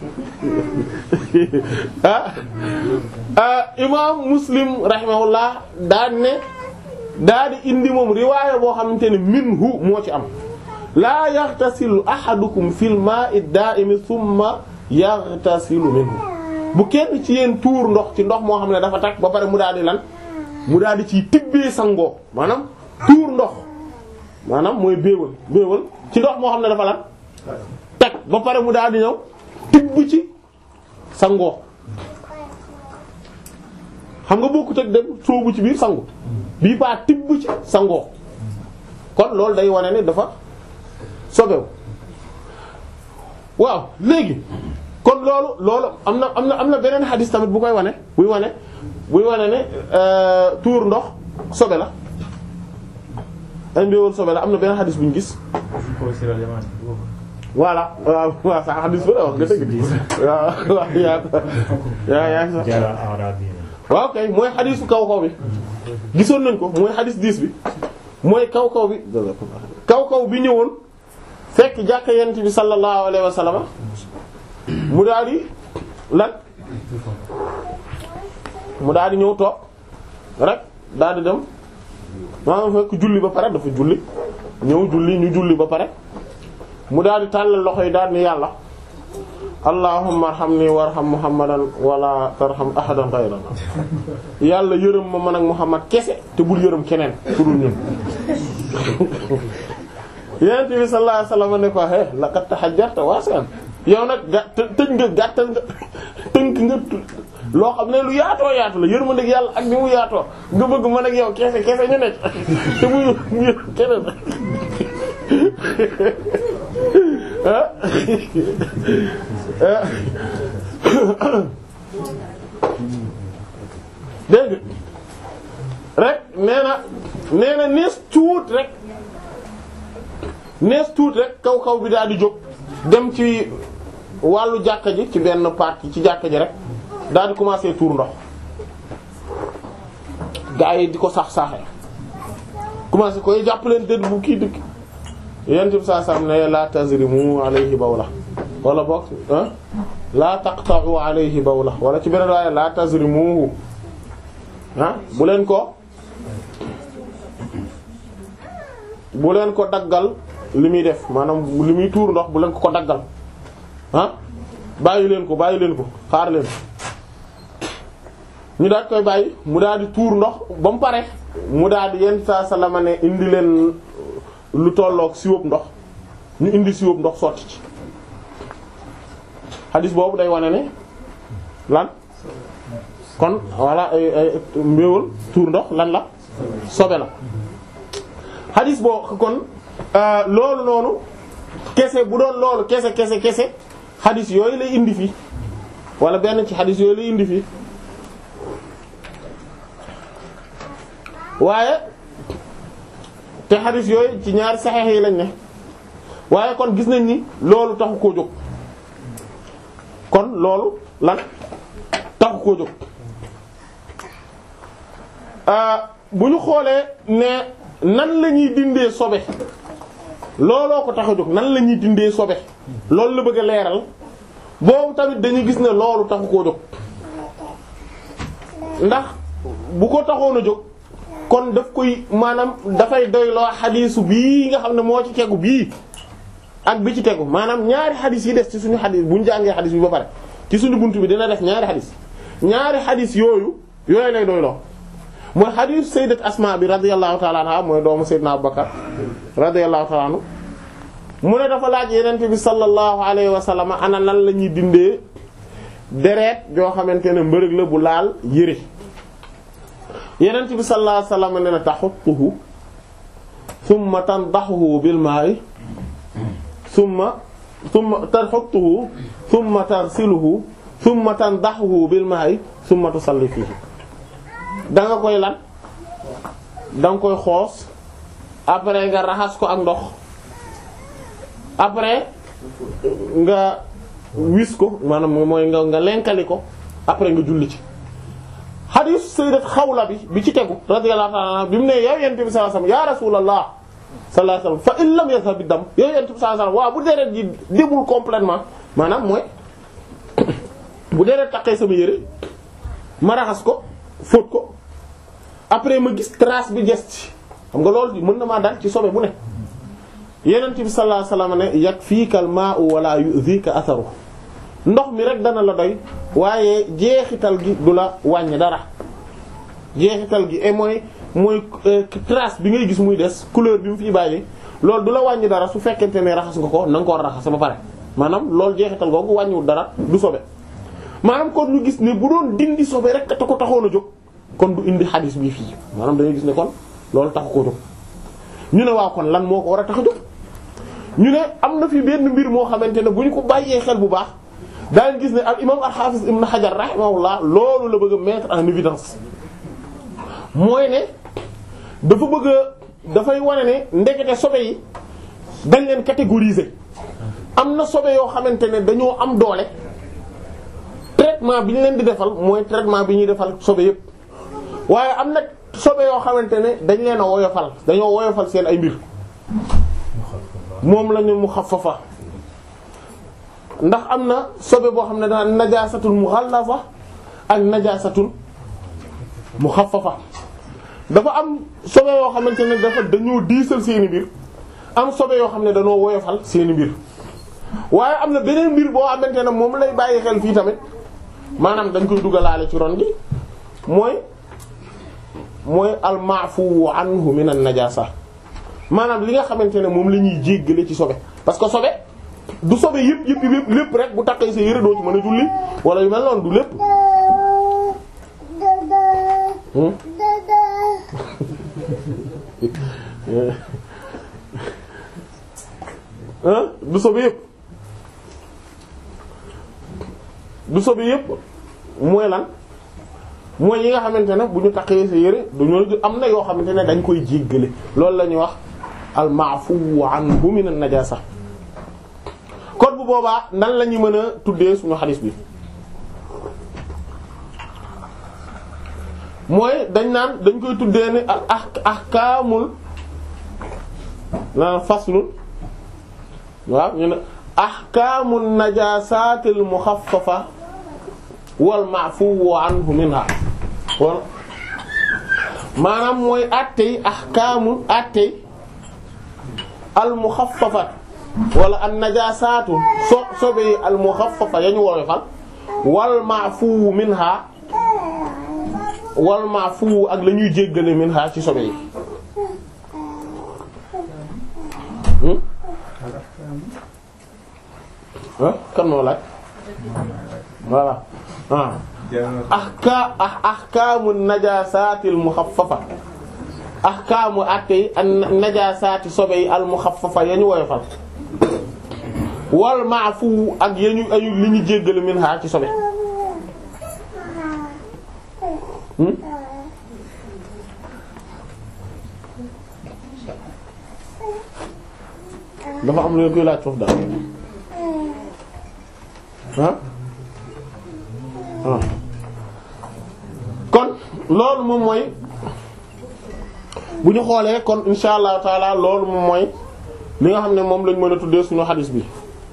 ah ah imaam muslim rahimahullah daa ne daa di indi moom riwaaya boo xamante ne minhu moo ci am laa yaxtasilu ahadukum fil ma'i da'imi thumma yaxtasilu minhu bu kenn ci yéen tuur ndox ci ndox moo xam ne dafa tag ba pare mu daal di lan mu daal di ciy tibbee sangoo maanaam tuur ndox maanaam mooy béewal béewal ci ndox moo xam ne dafa lan teg ba pare mu daal di ñëw tibb ci sangoo xam nga bokkut ak dem soobu ci biir sangu bii baa tibb ci sangoo kon loolu day wane ne dafa sobew waaw léegi kon loolu loolu am na am na am na beneen xadis tamit bu koy wane buy wane buy wane ne tuur ndox sobe la ay mbéwal sobe la am na beneen xadis bu ñu gis voilà waaw waaw sax xadis ba la wax nga dëgg waaw waaw yaa yaa yaa sax waaw kay mooy xadisu kaw kaw bi gisoon nañ ko mooy xadis 10 bi mooy kaw kaw bi kaw kaw bi ñëwoon fekk jàkka yent bi sallallahu alayhi wa sallam mu daal di lan mu daal di ñëw toog rek daal di dem maanaam fekk julli ba pare dafa julli ñëw julli ñu julli ba pare mu daal di tàllal loxo yi daal ni yàlla allahumma arhamni warham muhammadan wala tarham ahadan ghayrana yàlla yërëm ma man ak muhammad kese te bul yërëm keneen ku dul ñun yonent bi sallallahu alayhi wasallam ne ko he laqad tahajjarta wasi'an yow nag ga tëj nga gàttal nga tënk nga loo xam ne lu yaatoo yaatu la yërmande ak yàlla ak ni mu yaatoo nga bëgg man ak yow kese kese ñu nekk te muy muy keneen dégg rek nee na nee na nees tuut rek nees tuut rek kaw kaw bi daal di jóg dem ci wàllu jàkka ji ci benn partie ci jàkka ji rek daal di commencer tuur ndox gaa yi di ko sax saaxe commencer koy jàpp leen dëdd bu kii dëkk yent bi saa sam ne la tazrimu alayhi bawla wala boog ah la taqta'u alayhi bawla wala ci beneen waaye la tazrimuhu ah bu leen ko bu leen ko daggal li muy def maanaam li muy tuur ndox bu leen ko ko daggal ah bàyyi leen ko bàyyi leen ko xaar leen ñu daal koy bàyyi mu daal di tuur ndox ba mu pare mu daal di yenn saa salama ne indi leen lu tolloog siwóob ndox ñu indi siwóob ndox sotti ci xadis boobu day wane ne lan kon voilà ay ay mbéwal tuur ndox lan la sobe la xadis boo kon loolu noonu kese bu doon loolu kese kese kese xadis yooyu lay indi fii wala benn ci xadis yooyu lay indi fii waaye te xadis yooyu ci ñaari saxeex yi lañ ne waaye kon gis nañ ni loolu taxu koo jóg kon loolu lan taxu koo jóg bu ñu xoolee ne nan la ñuy dindee sobe looloo ko tax a jóg nan la ñuy dindee sobe loolu la bëgg a leeral boobu tamit dañuy gis ne loolu taxu koo jóg ndax bu ko taxoon a jóg kon daf koy maanaam dafay doyloo xadiisu bii nga xam ne moo ci tegu bii ak bi ci tegu maanaam ñaari xadiis yi des ci suñu xadiis bu ñu jàngee xadiis bi ba pare ci suñu bunt bi dina def ñaari xadiis ñaari xadiis yooyu yooyu lay doyloo mooy xadiis sayyidat asma bi radiyallahu ta'ala anha mooy doomu sayyidna abubakar radiyallahu ta'ala anhu mu ne dafa laaj yenente bi sallallahu alayhi wa sallam ana nan la ñuy dindee deret joo xamante ne mbërëg la bu laal yëre yenent bi sallallahu alayhi wasallam ne na taxutuhu thumma tandaxuhu bil ma'i thumma thumma taxutuhu thumma tarsiluhu thumma tandaxuhu bil ma'i thumma tusalli fihi da nga koy lan da nga koy xoos après nga raxas ko ak ndox après nga wis ko maanaam mooy nga nga lenkali ko après nga julli ci xadiis sayyidat xawla bi bi ci tegu radiyallahu ta'ala anha bi mu ne yow yent bi sallallahu alayhi wasallam ya rasulallah sallallahu alayhi wasallam fa in lam yadhhab ad-dam yow yent bi sallallahu alayhi wasallam waaw bu deret ji débul complètement maanaam mooy bu deret taqee sama yére ma raxas ko fóot ko après ma gis trace bi des ci xam nga loolu mën na maa dal ci sobe bu ne yenent bi sallallahu alayhi wasallam ne yakfika al-ma'u wa la yu'dhika atharu ndox mi rek dana la doy waaye jeexital gi du la wàññi dara jeexital gi et mooy mooy trace bi ngay gis muy des couleur bi mu fi bàyyi loolu du la wàññi dara su fekkente ne raxas nga ko na nga ko raxas ba pare maanaam loolu jeexital googu wàññiwul dara du sobe maanaam kon ñu gis ne bu doon dindi sobe rek te ko taxoon a jóg kon du indi xadis bi fii maanaam dañuy gis ne kon loolu taxu koo jóg ñu ne waaw kon lan moo ko war a tax a jóg ñu ne am na fi benn mbir moo xamante ne bu ñu ko bàyyee xel bu baax daañu gis ne al imam al-Hafiz ibn Hajar rahimahullah loolu la bëgg a mettre en évidence mooy ne dafa bëgg a dafay wane ne ndekete sobe yi dañ leen catégoriser am na sobe yoo xamante ne dañoo am doole traitement bi ñu leen di defal mooy traitement bi ñuy defal sobe yépp waaye am na sobe yoo xamante ne dañ leen a woyofal dañoo woyofal seen ay mbir moom la ñu mu xafafa ndax am na sobe boo xam ne dana najaasatul mughallaza ak najaasatul mukhaffafa dafa am sobe yoo xamante ne dafa dañoo diisal seeni mbir am sobe yoo xam ne dañoo woyofal seeni mbir waaye am na beneen mbir boo xamante ne moom lay bàyyi xel fii tamit maanaam dañ koy dugalaale ci ron gi mooy mooy al maafu anhu min an najasa maanaam li nga xamante ne moom la ñuy jéggale ci sobe parce que sobe du sobe yëpp yëpp yëpp lépp rek bu takkee sa yëre doo ci mën a julli wala yu mel noonu du lépp hein du sobe yëpp du sobe yëpp mooy lan mooy yi nga xamante ne bu ñu takkee sa yëre du ñu am na yoo xamante ne dañ koy jéggale loolu la ñuy wax al maafu anhu min an najasa kon bu boobaa nan la ñu mën a tuddee suñu xadis bi mooy dañ naan dañ koy tuddee ni ah ahkaamul naan faslun waaw ñu ne ahkaamul najaasatil muxaffafa wal ma'fuwu anhu minha wala maanaam mooy attey ahkaamul attey al muxaffafat wala an najaasaatu so sobe yi al muxaffafa yañu woyofal wal ma'fuwu minha wal ma'fuwu ak la ñuy jéggale minha ci sobe yi ah kan moo laaj voilà ah ahka ah ahkaamu najaasatil muxaffafa ahkaamu attey an najaasaati sobe yi al muxaffafa yañu woyofal wal maafu ak yañu ayu li ñu jéggale min ha ci sobe dafa am lu koy laaj foofu daal ah ah kon loolu moom mooy bu ñu xoolee kon insha allahu taala loolu moom mooy li nga xam ne moom lañ mën a tuddee suñu xadis bi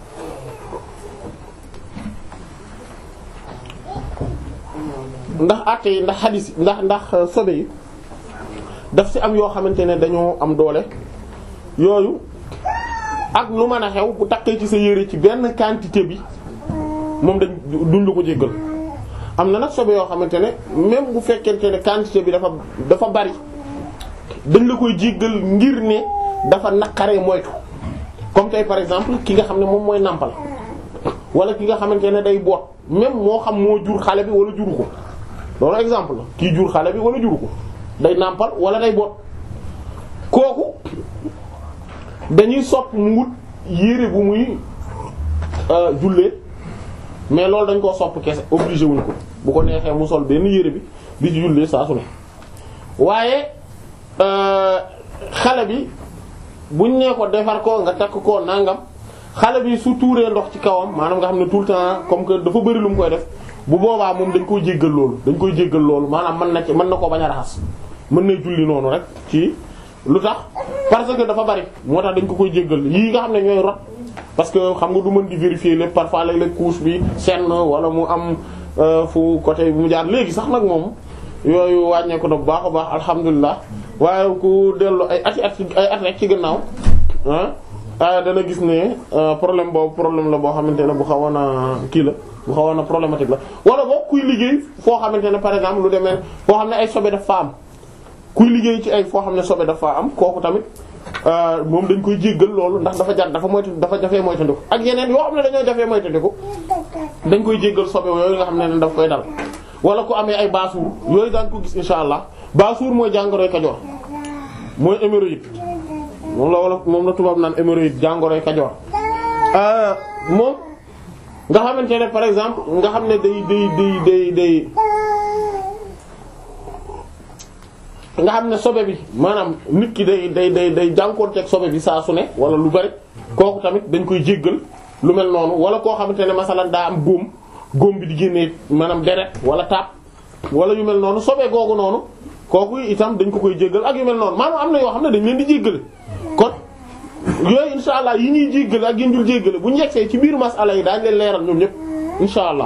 ndax àtte yi ndax xadis yi ndax ndax sobe yi daf ci am yoo xamante ne dañoo am doole yooyu ak lu mën a xew bu takkee ci sa yére ci benn quantité bi moom dañ duñ la ko jéggal am na nag sobe yoo xamante ne même bu fekkente ne quantité bi dafa dafa bari dañ la koy jéggal ngir ne dafa naqaree moytu comme tey par exemple ki nga xam ne moom mooy nàmpal wala ki nga xamante ne day boot même moo xam moo jur xale bi wala juru ko loolu exemple la kii jur xale bi wala juru ko day nàmpal wala day boot kooku dañuy sopp mu wut yére bu muy jullee mais loolu dañ koo sopp kese obligé wuñ ko bu ko neexee mu sol benn yére bi di jullee saa su ne waaye xale bi buñ nee ko defar ko nga takk ko nangam xale bi su tuuree ndox ci kawam maanaam nga xam ne tout le temps comme que dafa bëri lu mu koy def bu boobaa moom dañ koy jéggal loolu dañ koy jéggal loolu maanaam mën na ci mën na koo bañ a raxas mën na julli noonu rek ci lu tax parce que dafa bari moo tax dañ ko koy jéggal yii nga xam ne ñooy rot parce que xam nga du mën di vérifier lépp parfois léeg-léeg couche bi senn wala mu am fu côté bu mu jaar léegi sax nag moom yooyu wàññeeku na bu baax a baax alhamdulilah waaye ku dellu ay ati at ay at rek ci gannaaw ah dana gis ne problème boobu problème la boo xamante ne bu xawoon a kii la bu xawoon a problématique la wala boo kuy liggéey foo xamante ne par exemple lu demee foo xam ne ay sobe daf fa am kuy liggéey ci ay foo xam ne sobe daf fa am kooku tamit moom dañ koy jéggal loolu ndax dafa jar dafa moytu dafa jafee moytandiku ak yeneen yoo xam ne dañoo jafee moytandiku dañ koy jéggal sobe yooyu nga xam ne daf koy dal wala ku amee ay baasuur yooyu daan ko gis insha allah baasuur mooy jàngoroy kajoor mooy hémorroïde moom la wala moom la tubaab naan hémorroïde jàngoroy kajoor moom nga xamante ne par exemple nga xam ne day day day day day nga xam ne sobe bi maanaam nit ki day day day day jànkoonteeg sobe bi saa su ne wala lu bari kooku tamit dañ koy jéggal lu mel noonu wala koo xamante ne masalan daa am góom góom bi di génnee maanaam deret wala taab wala yu mel noonu sobe googu noonu kooku itam dañ ko koy jéggal ak yu mel noonu maanaam am na yoo xam ne dañ leen di jéggale kon yooyu insha allah yi ñuy jéggale ak yi ñu dul jéggale bu ñu yegsee ci biir masala yi daañu leen leeral ñoom ñëpp insha allah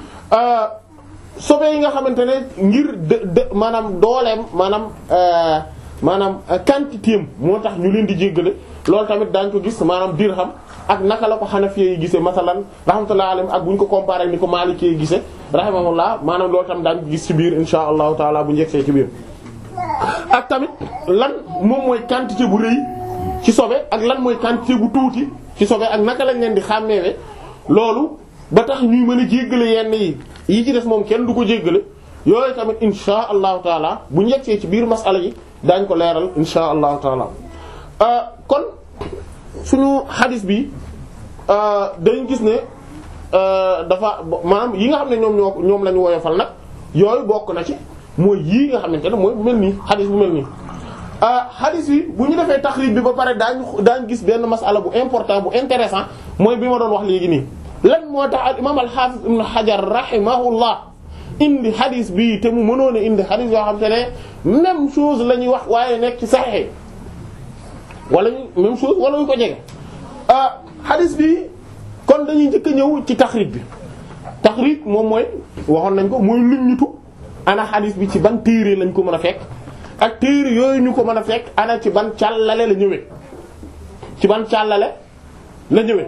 sobe yi nga xamante ne ngir de de maanaam dooleem maanaam maanaam quantité am moo tax ñu leen di jéggale loolu tamit daañ ko gis maanaam dirham ak naka la ko xanafiye yi gisee masalan rahmatullahi alayhim ak bu ñu ko comparé ni ko maliki yi gisee rahimahullah maanaam loolu tamit daañ ko gis ci biir insha allahu taala bu njëgsee ci biir ak tamit lan moom mooy quantité bu rëy ci sobe ak lan mooy quantité bu tuuti ci sobe ak naka lañ leen di xàmmeewe loolu ba tax ñuy mën a jéggale yenn yi yi ci des moom kenn du ko jéggale yooyu tamit insha allahu taala bu njëgsee ci biir masala yi daañ ko leeral insha allahu taala kon suñu xadis bi dañ gis ne dafa maanaam yi nga xam ne ñoom ñoo ñoom la ñu woyofal nag yooyu bokk na ci mooy yii nga xamante ne mooy bu mel nii xadis bu mel nii xadis bi bu ñu defee taxrib bi ba pare daañu daañ gis benn masala bu important bu intéressant mooy bi ma doon wax léegi nii lan moo tax al imam al-hafiz ibn hajar rahimahullah indi xadis bi te mu mënoon a indi xadis yoo xam te ne même chose la ñuy wax waaye nekk ci saxee wala ñu même chose wala ñu ko jege xadis bi kon dañuy njëkk a ñëw ci taxrib bi taxrib moom mooy waxoon nañ ko mooy luñ ñutu ana xadis bi ci ban téere lañ ko mën a fekk ak téere yooyu ñu ko mën a fekk ana ci ban càllale la ñëwee ci ban càllale la ñëwee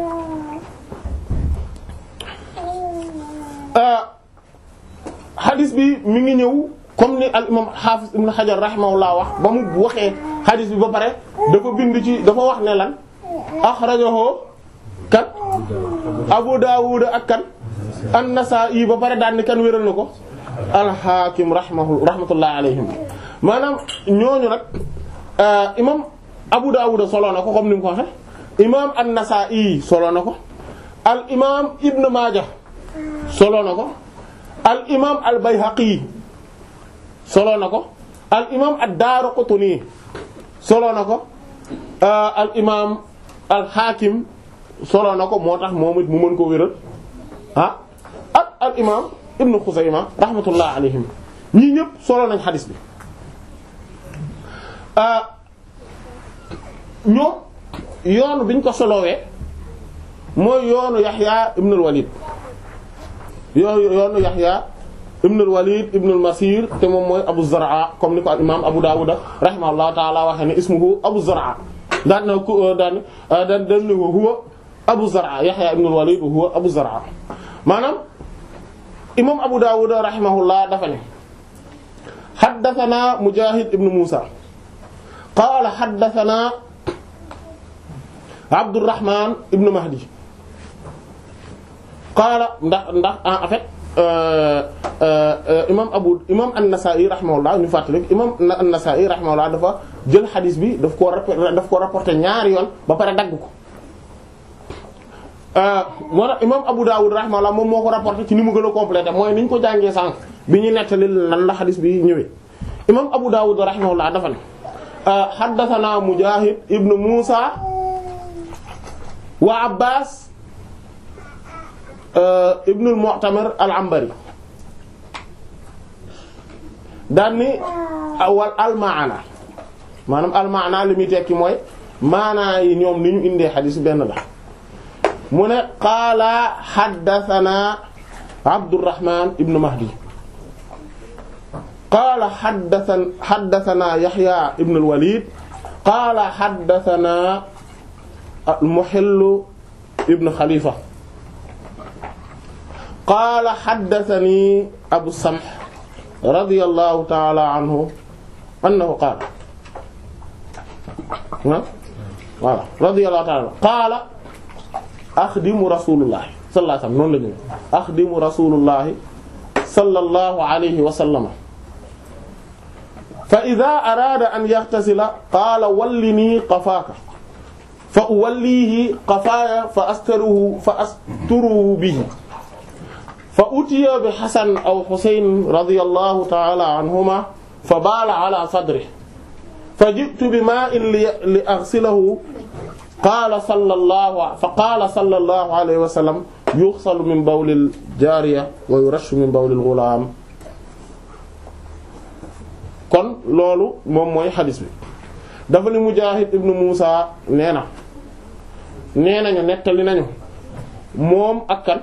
xadis bi mi ngi ñëw comme ni al imam hafiz ibn hajar rahimahullah wax ba mu waxee xadis bi ba pare dafa bind ci dafa wax ne lan axrajahu kan abu dawud ak kan an-nasa'i ba pare daan ni kan wéral na ko al-hakim rahimahu rahmatullah alayhim maanaam ñooñu nag imam abu dawud solo na ko comme ni mu ko waxe imam an-nasa'i solo na ko al imam ibn majah solo na ko al imam al bayhaqi solo na ko al imam ad-daraqutni solo na ko al imam al hakim solo na ko moo tax moom it mu mën ko wéral ah ak al imam ibn Xuzayma rahmatullah alayhim ñii ñëpp solo nañ xadis bi ñoom yoonu biñ ko solowee mooy yoonu Yaxya ibn al-Walid yooyu yoonu Yaxya ibn al-Walid ibn al-Masir te moom mooy Abu Zar'a comme ni ko al imam Abu Dawud rahimahullahu ta'ala waxee ne ismuhu Abu Zar'a daan na ko daan daan daan ne huwa Abu Zar'a Yaxya ibn al-Walid huwa Abu Zar'a maanaam imam Abu Dawud rahimahullah dafa ne haddathana Mujahid ibn Musa qaala haddathana Abdurrahman ibn Mahdi qaala ndax ndax en fait imam Abu imam An-Nasa'i rahimahullah ñu fàttali imam An-Nasa'i rahimahullah dafa jël xadis bi daf koo daf koo rapporté ñaari yoon ba pare dagg ko moo tax imam Abu Dawud rahimahullah moom moo ko rapporté ci ni mu gën a complété mooy ni ñu ko jàngee sànq bi ñu nettali lan la xadis bi ñëwee imam Abu Dawud rahimahullah dafa ne haddathana Mujahid ibn Musa wa Abbas ibn al-Mu'tamir al-Anbari daan ni awal al-maana maanaam al-maana li muy tekki mooy maanaa yi ñoom ni ñu indee xadis benn la mu ne qaala haddathana Abdurrahman ibn Mahdi qaala haddathana haddathana Yahya ibn al-Walid qaala haddathana al-Muhill ibn Khalifa qaala haddathani Abu Samh radiyallahu ta'ala anhu annahu qaala voilà radiyallahu ta'ala qaala axdimu rasulullahi sallallahu alayhi wa sallam noonu la ñu axdimu rasulullahi sallallahu alayhi wa sallam fa ida araada an yaxtasila qaala wallinii qafaaka fa uwallihi qafaaya fa astaruhu fa asturuhu bihi fa utiya bi xasan aw xusayn radiyallahu ta'ala anhuma fa baala ala sadrihi fa ji'tu bi maa'in li aghsilahu qaala sallallahu fa qaala sallallahu alayhi wa sallam yughsalu min bawlil jaariya wa yurashu min bawlil ghulaam kon loolu moom mooy xadis bi dafa ni Mujaahid ibnu Muusa nee na nee nañu nettali nañu moom ak kan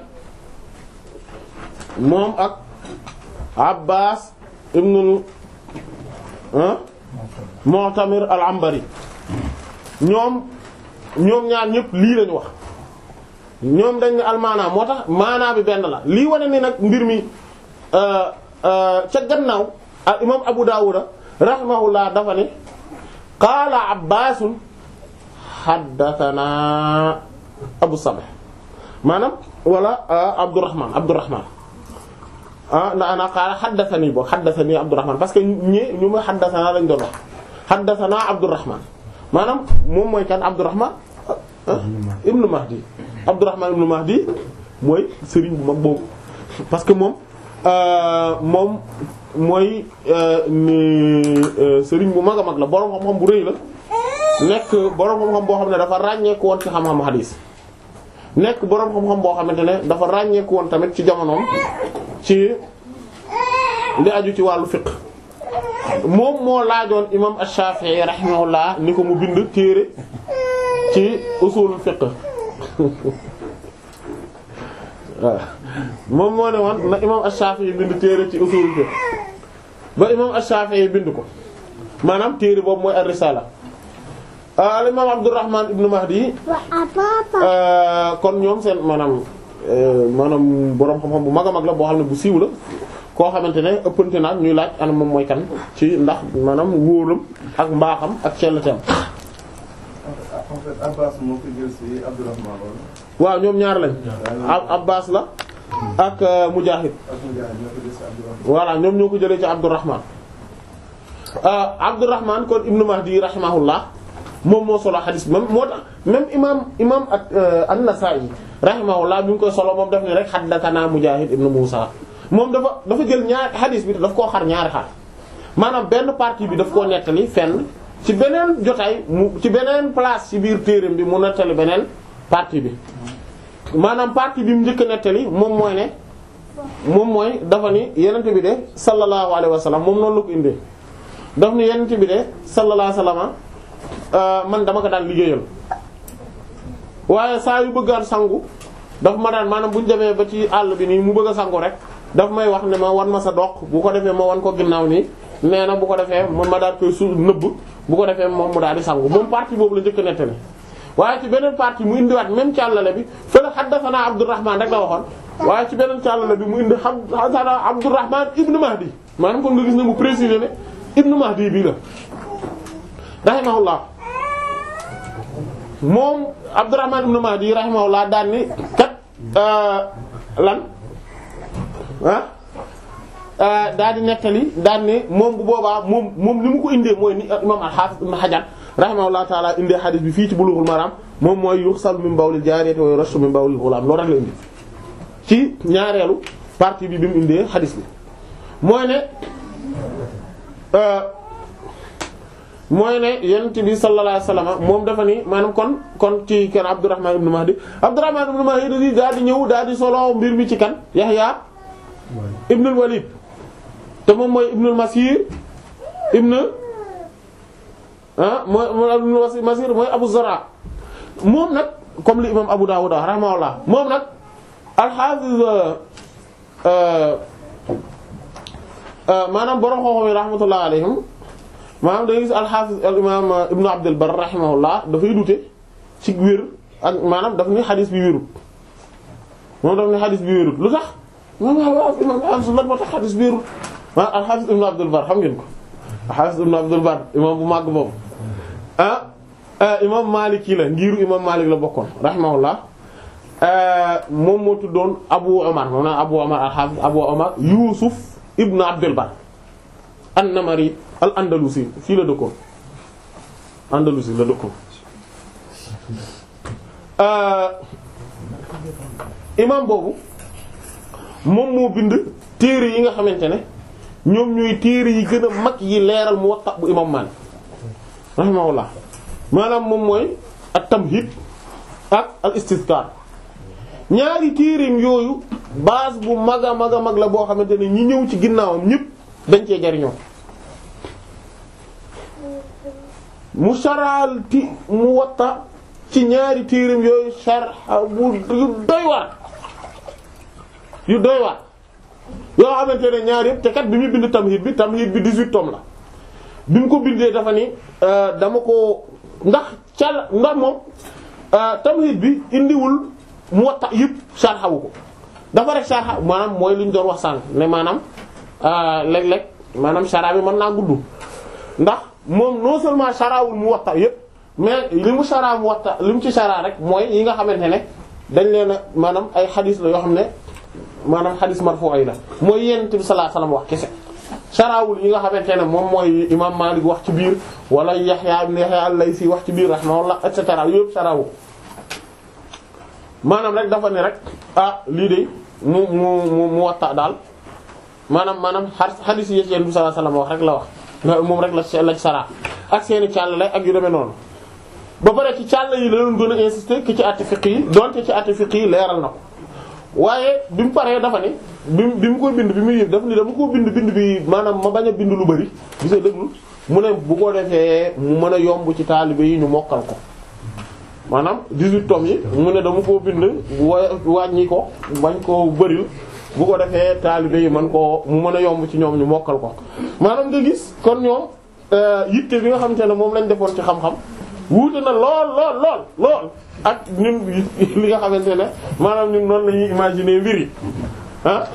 moom ak Abbaas ibnu Mu'tamir al-Anbari ñoom ñoom ñaar ñëpp lii lañu wax ñoom dañ ne almaana moo tax maanaa bi benn la lii wane ni nag mbir mi ca gannaaw al imam Abu Dawuda rahimahullah dafa ne qaala Abbaasun haddathana Abu Sabih maanaam wala Abdurrahman Abdurrahman ah na ana qaala haddathani boo haddathani Abdurrahman parce que ñi ñu ma haddathana lañ doon wax haddathana Abdurrahman maanaam moom mooy kan Abdurrahman ibnu Mahdi Abdurrahman ibnu Mahdi mooy sëriñ bu mag boobu parce que moom moom mooy sëriñ bu mag a mag la borom xam-xam bu rëy la nekk borom xam-xam boo xam ne dafa ràññeeku woon ci xam-xam hadis nekk borom xam-xam boo xamante ne dafa ràññeeku woon tamit ci jamonoom ci li aju ci wàllu fiqh moom moo laajoon imam Ash-Shafi'i rahimahullah ni ko mu bind téere ci usul fiqh waaw moom moo ne woon na imam Ash-Shafi'i bind téere ci usul fiqh ba imam Ash-Shafi'i bind ko maanaam téere boobu mooy ar-Risala al imam Abdurrahman ibn Mahdi kon ñoom seen maanaam maanaam boroom xam-xam bu mag a mag la boo xam ne bu siiw la koo xamante ne ëppante naag ñuy laaj ana moom mooy kan ci ndax maanaam wóoram ak mbaaxam ak celleteem en fait Abbas moo ko jël ci Abdurrahman wala waaw ñoom ñaar lañ Abbas la ak Mujahid ak Mujahid ñoo ko jël ci Abdurrahman voilà ñoom ñoo ko jëlee ci Abdurrahman Abdurrahman kon Ibn Mahdi rahimahullah moom moo solo xadis bi même moo tax même imam imam ak an-Nasa'i rahimahullah bi ngi koy solo moom daf ne rek haddathana Mujahid ibn Musa moom dafa dafa jël ñaari xadis bi daf koo xar ñaari xar maanaam benn partie bi daf koo nettali fenn ci beneen jotaay mu ci beneen place ci biir téereem bi mu nettali beneen partie bi maanaam partie bi mu njëkk a nettali moom mooy ne moom mooy dafa ni yenente bi de sallallahu alayhi wa sallam moom noonu la ko indee daf ni yenente bi de sallallahu alayhi wa sallam man dama ko daan liggéeyal waaye saa yu bëggaan sangu daf ma daan maanaam bu ñu demee ba ci àll bi nii mu bëgg a sangu rek daf may wax ne ma wan ma sa doq bu ko defee ma wan ko ginnaaw nii nee na bu ko defee man ma daal koy su nëbb bu ko defee moom mu daal di sangu moom partie boobu la njëkk a nettali waaye ci beneen partie mu indiwaat même càllale bi fële haddathana Abdurrahman rek la waxoon waaye ci beneen càllale bi mu indi haddathana Abdurrahman ibnu Mahdi maanaam kon nga gis ne mu préciser ne ibnu Mahdi bii la rahimahullah moom Abdurrahman ibn Mahdi rahimahullah daan ni kat lan ah daal di nettali daan ne moom bu boobaa moom moom ni mu ko indee mooy ni imam al-Hafiz ibn Hajar rahimahullah taala indee xadis bi fii ci Bulughul Maram moom mooy yuxsal min bawlil jaariyati wa yurashu min bawlil ghulam loolu rek la indi ci ñaareelu partie bi bi mu indee xadis bi mooy ne mooy ne yonent bi sallallahu alayhi wasallam moom dafa ni maanaam kon kon ci kan Abdurrahman ibn Mahdi Abdurrahman ibn Mahdi daal di ñëw daal di solo mbir mi ci kan Yahya ibn al-Walid te moom mooy ibn al-Masir ibn ah mooy ibn al-Masir mooy Abu Zara moom nag comme li imam Abu Dawud rahimahullah moom nag al-Hafiz maanaam borom xooxam yi rahmatullah alayhim maanaam da ngay gis al-Hafiz al-imam Ibn Abd al-Barr rahimahullah dafay dute ci wér ak maanaam daf ni xadis bi wérut moom daf ni xadis bi wérut lu tax moom imam al-Hafiz lan moo tax xadis bi wérut maanaam al-Hafiz Ibn Abd al-Barr xam ngeen ko al-Hafiz Ibn Abd al-Barr imam bu màgg boobu ah imam Maliki la ngiiru imam Malik la bokkoon rahimahullah moom moo tuddoon Abu Omar moom naa Abu Omar al-Hafiz Abu Omar Yusuf Ibn Abd al-Barr an-Namari al-Andalusi fii la dëkkoon Andalusi la dëkkoon imam boobu moom moo bind téere yi nga xamante ne ñoom ñooy téere yi gën a mag yi leeral Muwatta bu imam Maalik rahimahullah maanaam moom mooy at-Tamhid ak al-Istizkar ñaari téereem yooyu base bu mag a mag a mag la boo xamante ne ñi ñëw ci ginnaawam ñëpp dañ cee jariñoo mu saraal ti Muwatta ci ñaari téereem yooyu sharh bu yu doy waar yu doy waar yoo xamante ne ñaar yëpp te kat bi muy bind tamhid bi tamhid bi 18 tomes la bi mu ko bindee dafa ni dama ko ndax cal ndax moom tamhid bi indiwul Muwatta yëpp sharhawu ko dafa rek sharha maanaam mooy li ñu doon wax sànq ne maanaam léeg-léeg maanaam shara bi mën naa gudd ndax moom non seulement sharawul Muwatta yëpp mais li mu shara Muwatta li mu ci shara rek mooy yi nga xamante ne dañ leen a maanaam ay xadis la yoo xam ne maanaam xadis marfu yi la mooy Yonent bi sallallahu alayhi wasallam wax kese sharawul yi nga xamante ne moom mooy imam Malik wax ci biir wala Yahya ibn Yahya al-Laysi wax ci biir rahimahullah et cetera yëpp sharawu maanaam rek dafa ne rek ah lii de mu mu mu mu watta daal maanaam maanaam xadis yi Yonent bi sallallahu alayhi wasallam wax rek la wax moom rek la la sara ak seeni càll lay ak yu demee noonu ba pare ci càll yi la doon gën a insister ki ci àtte fiqh yi donte ci àtte fiqh yi leeral na ko waaye bi mu paree dafa ne bi mu bi mu koy bind bi muy yëg dafa ni dama ko bind bind bi maanaam ma bañ a bind lu bari gisee déglu mu ne bu ko defee mu mën a yomb ci taalibe yi ñu mokkal ko maanaam 18 tomes yi mu ne dama koo bind wa wàññi ko bañ koo bëril bu ko defee taalibe yi man koo mu mën a yomb ci ñoom ñu mokkal ko maanaam nga gis kon ñoom yitte bi nga xamante ne moom lañ defoon ci xam-xam wuute na lool lool lool lool ak ñun li nga xamante ne maanaam ñun noonu la ñuy imaginer mbir yi ah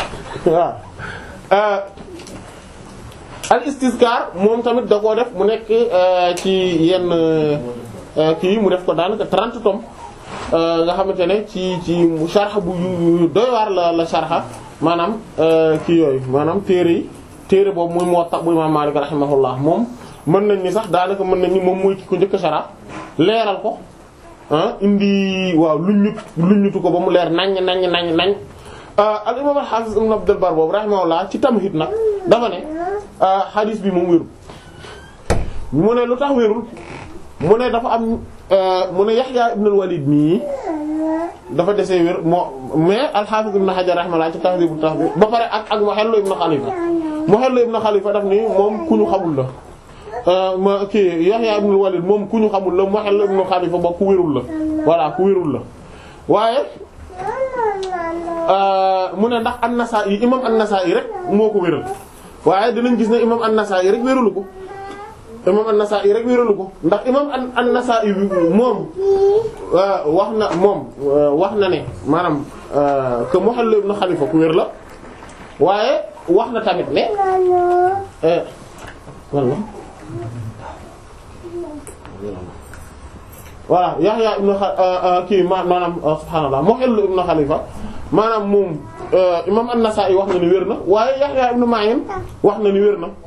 waaw al istizkar moom tamit da koo def mu nekk ci yenn kii mu def ko daanaka 30 tomes nga xamante ne ci ci sharh bu yu doy waar la la sharh maanaam kii yooyu maanaam téere yi téere boobu muy Muwatta bu Imam Malik rahimahullah moom mën nañ ni sax daanaka mën nañ ni moom mooy ki ko njëkk a sharh leeral ko ah indi waaw luñ ñut luñ ñutu ko ba mu leer naññ naññ naññ nañ al imam al hafiz ibn Abd al-Barr boobu rahimahullah ci tamhid nag dafa ne hadith bi moom wérul mu ne lu tax wérul mu ne dafa am mu ne Yahya ibn al-Walid mii dafa desee wér moo mais al-Hafiz ibn Hajar rahimahullah ci Tahdhib at-Tahdhib ba pare ak ak Muhallu ibn Khalifa Muhallu ibn Khalifa daf ni moom ku ñu xamul la ma kii Yahya ibn al-Walid moom ku ñu xamul la Muhallu ibn Khalifa ba ku wérul la voilà ku wérul la waaye mu ne ndax an-Nasa'i imam an-Nasa'i rek moo ko wéral waaye dinañ gis ne imam an-Nasa'i rek wéralu ko imam an-Nasa'i rek wéralu ko ndax imam an-Nasa'i moom wax na moom wax na ne maanaam que Muhall ibn Khalifa ku wér la waaye wax na tamit ne walla voilà Yahya ibn kii maanaam subhaanallah Muhall ibn Khalifa maanaam moom imam an-Nasa'i wax na ni wér na waaye Yahya ibn Ma'in wax na ni wér na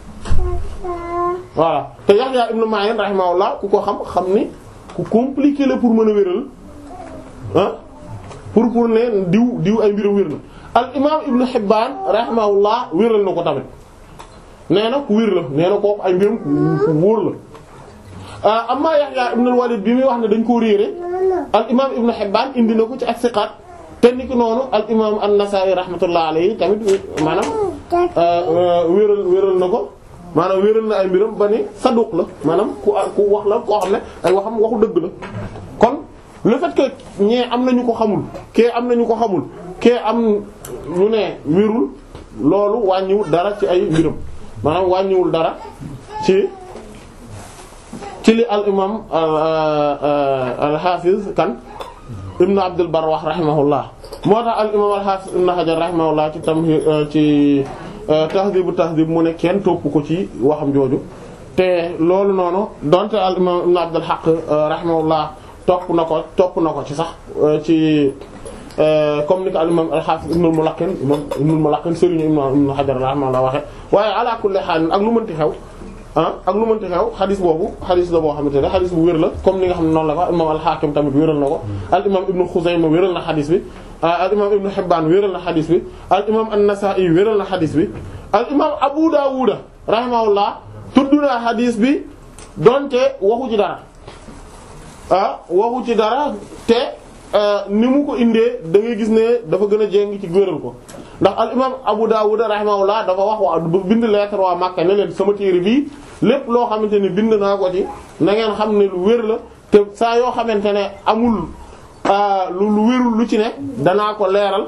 voilà te Yahya ibn Ma'in rahimahullah ku ko xam xam ni ku compliqué la pour mën a wéral ah pour pour ne diw diw ay mbiram wér na al imam ibn Hibban rahimahullah wéral na ko tamit nee na ku wér la nee na kooku ay mbiram ku wóor la amma Yahya ibn al-Walid bi muy wax ne dañ koo réere al imam ibn Hibban indi na ko ci ak siqaat te niki noonu al imam an-Nasa'i rahmatullah alayhi tamit maanaam wéral wéral na ko maanaam wéral na ay mbiram ba ni saduq la maanaam ku ku wax la koo xam ne ay waxam waxu dëgg la kon le fait que ñee am nañu ko xamul kee am nañu ko xamul kee am ñu ne wérul loolu wàññiwul dara ci ay mbiram maanaam wàññiwul dara ci ci li al imam al hafiz kan ibnu abdul bar wax rahimahullah moo tax al imam al hafiz ibnu hajar rahimahullah ci tam ci tahdibu tahdib mu ne kenn topp ko ci waxam jooju te loolu noonu donte al imam ibn abdul haq rahimahullah topp na ko topp na ko ci sax ci comme ni ko al imam al-Hafiz Ibn al-Mulaqqin imam Ibn al-Mulaqqin sëriñu imam Ibn Hajar rahimahullah waxe waaye ala kulli haal ak lu mënti xew ah ak lu mënti xew xadis boobu xadis la boo xamante ne xadis bu wér la comme ni nga xam ne noonu la ko imam al-Hakim tamit wéral na ko al imam Ibn Khuzayma wéral na xadis bi al imam Ibn Hibban wéral na xadis bi al imam an-Nasa'i wéral na xadis bi al imam Abu Dawud rahimahullah tudd na xadis bi donte waxu ci dara ah waxu ci dara te ni mu ko indee da ngay gis ne dafa gën a jéng ci wéral ko ndax al imam Abu Dawud rahimahullah dafa wax waa bind lettre waa Makka ne leen sama téere bii lépp loo xamante ne bind naa ko ci na ngeen xam ne lu wér la te saa yoo xamante ne amul lu lu wérul lu ci ne danaa ko leeral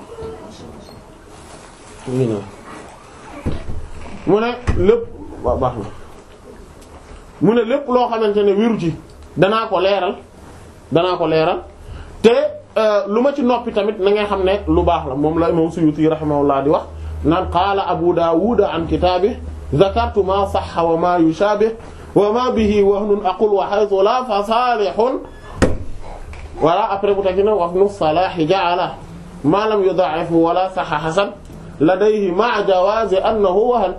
mu ne lépp waaw baax na mu ne lépp loo xamante ne wéru ci danaa ko leeral danaa ko leeral te lu ma ci noppi tamit na ngay xam ne lu baax la moom la imam Suyuti rahimahullah di wax naan qaala Abu Dawud an kitaabi zakartu ma sahha wa ma yushabih wa ma bihi wahnun aqul wa haythu la fa salihun voilà après bu tagi na wahnu salahi ja'ala ma lam yuda'ifhu wala sahha hasan ladayhi ma'a jawazi annahu wahan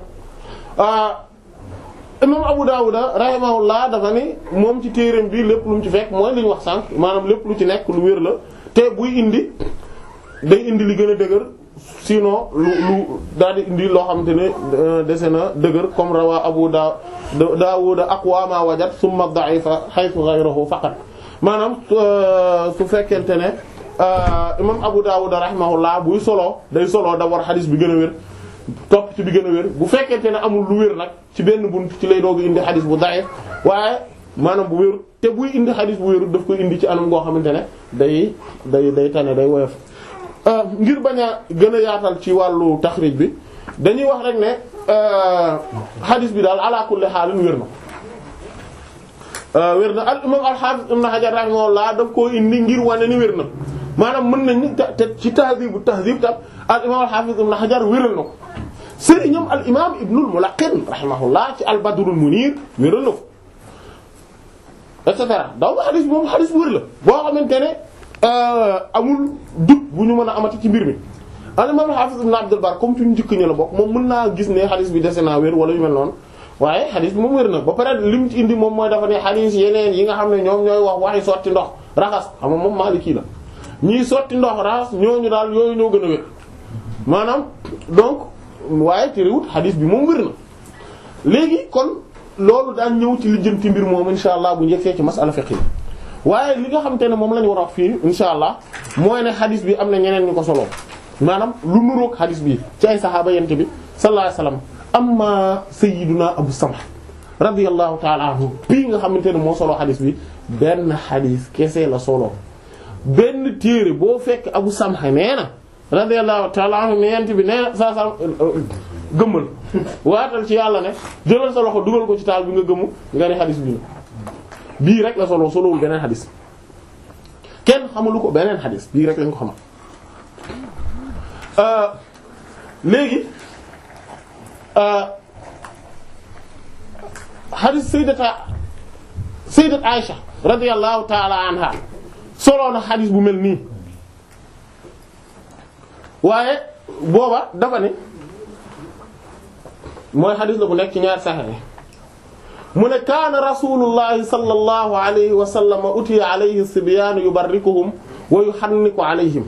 imam Abu Dawud rahimahullah dafa ni moom ci téereem bi lépp lu mu ci fekk mooy li ñu wax sànq maanaam lépp lu ci nekk lu wér la te buy indi day indi li gën a dëgër sinon lu lu daal di indi loo xamante ne dese na dëgër comme rawa Abu da Dawud aqwa ma wajad summa da'ifa haythu ghayruhu faqat maanaam su fekkente ne imam Abu Dawud rahimahullah buy solo day solo d'abord hadith bi gën a wér topp ci bi gën a wér bu fekkente ne amul lu wér nag ci benn bunt ci lay doog indi xadis bu da'if waaye maanaam bu wér te buy indi xadis bu wéru daf koy indi ci anam goo xamante ne day day day tane day woyof ngir bañ a gën a yaatal ci wàllu taxrij bi dañuy wax rek ne xadis bi daal ala kulli xaalin wér na wér na al imam al-Hafiz ibn Hajar rahimahullah daf koo indi ngir wane ni wér na maanaam mën nañ te ci tahdibu tahdib tam al imam al-Hafiz ibn Hajar wéral na ko sëriñam al imam ibnul Mulaqqin rahimahullah ci al Badrul Munir wéral na ko et cetera daw xadis bi moom xadis bu wér la boo xamante ne amul dut bu ñu mën a amati ci mbir mi al imam al-Hafiz ibn Abdul Bar comme ci ñu njëkk ñu la bokk moom mën naa gis ne xadis bi dese naa wér wala yu mel noonu waaye xadis bi moom wér na ba pare lim ci indi moom mooy dafa ne xadis yeneen yi nga xam ne ñoom ñooy wax waxi sotti ndox raxas xam nga moom Maliki la ñiy sotti ndox raxas ñooñu daal yooyu ñoo gën a wér maanaam donc waaye ci réwut xadis bi moom wér na léegi kon loolu daan ñëw ci lijjanti mbir moom insha allah bu njëkkee ci masala fiqh yi waaye li nga xamante ne moom la ñu war a wax fii insha allah mooy ne xadis bi am na ñeneen ñu ko solo maanaam lu nuroog xadis bi ci ay saxaaba yent bi sallallahu alayhi wasallam amma sayyiduna abu samh radiyallahu ta'ala anhu bii nga xamante ne moo solo xadis bi benn xadis kese la solo benn téere boo fekk abu samh nee na radiyallahu ta'ala anhu ne yent bi nee na saa saa gëmmal waatal ci yàlla ne jëlal sa loxo dugal ko ci taal bi nga gëmu nga ne xadis bi la bii rek la solo solowul beneen xadis kenn xamalu ko beneen xadis bii rek lañ ko xamal léegi xadis sayyidata sayyidat Aisha radiyallahu ta'ala anha soloo na xadis bu mel nii waaye booba dafa ne mooy xadis la bu nekk ci ñaar saxexe mu ne kaana rasulullahi sallallahu alayhi wa sallam utiya alayhi sibyaanu yubarrikuhum wa yuhanniku alayhim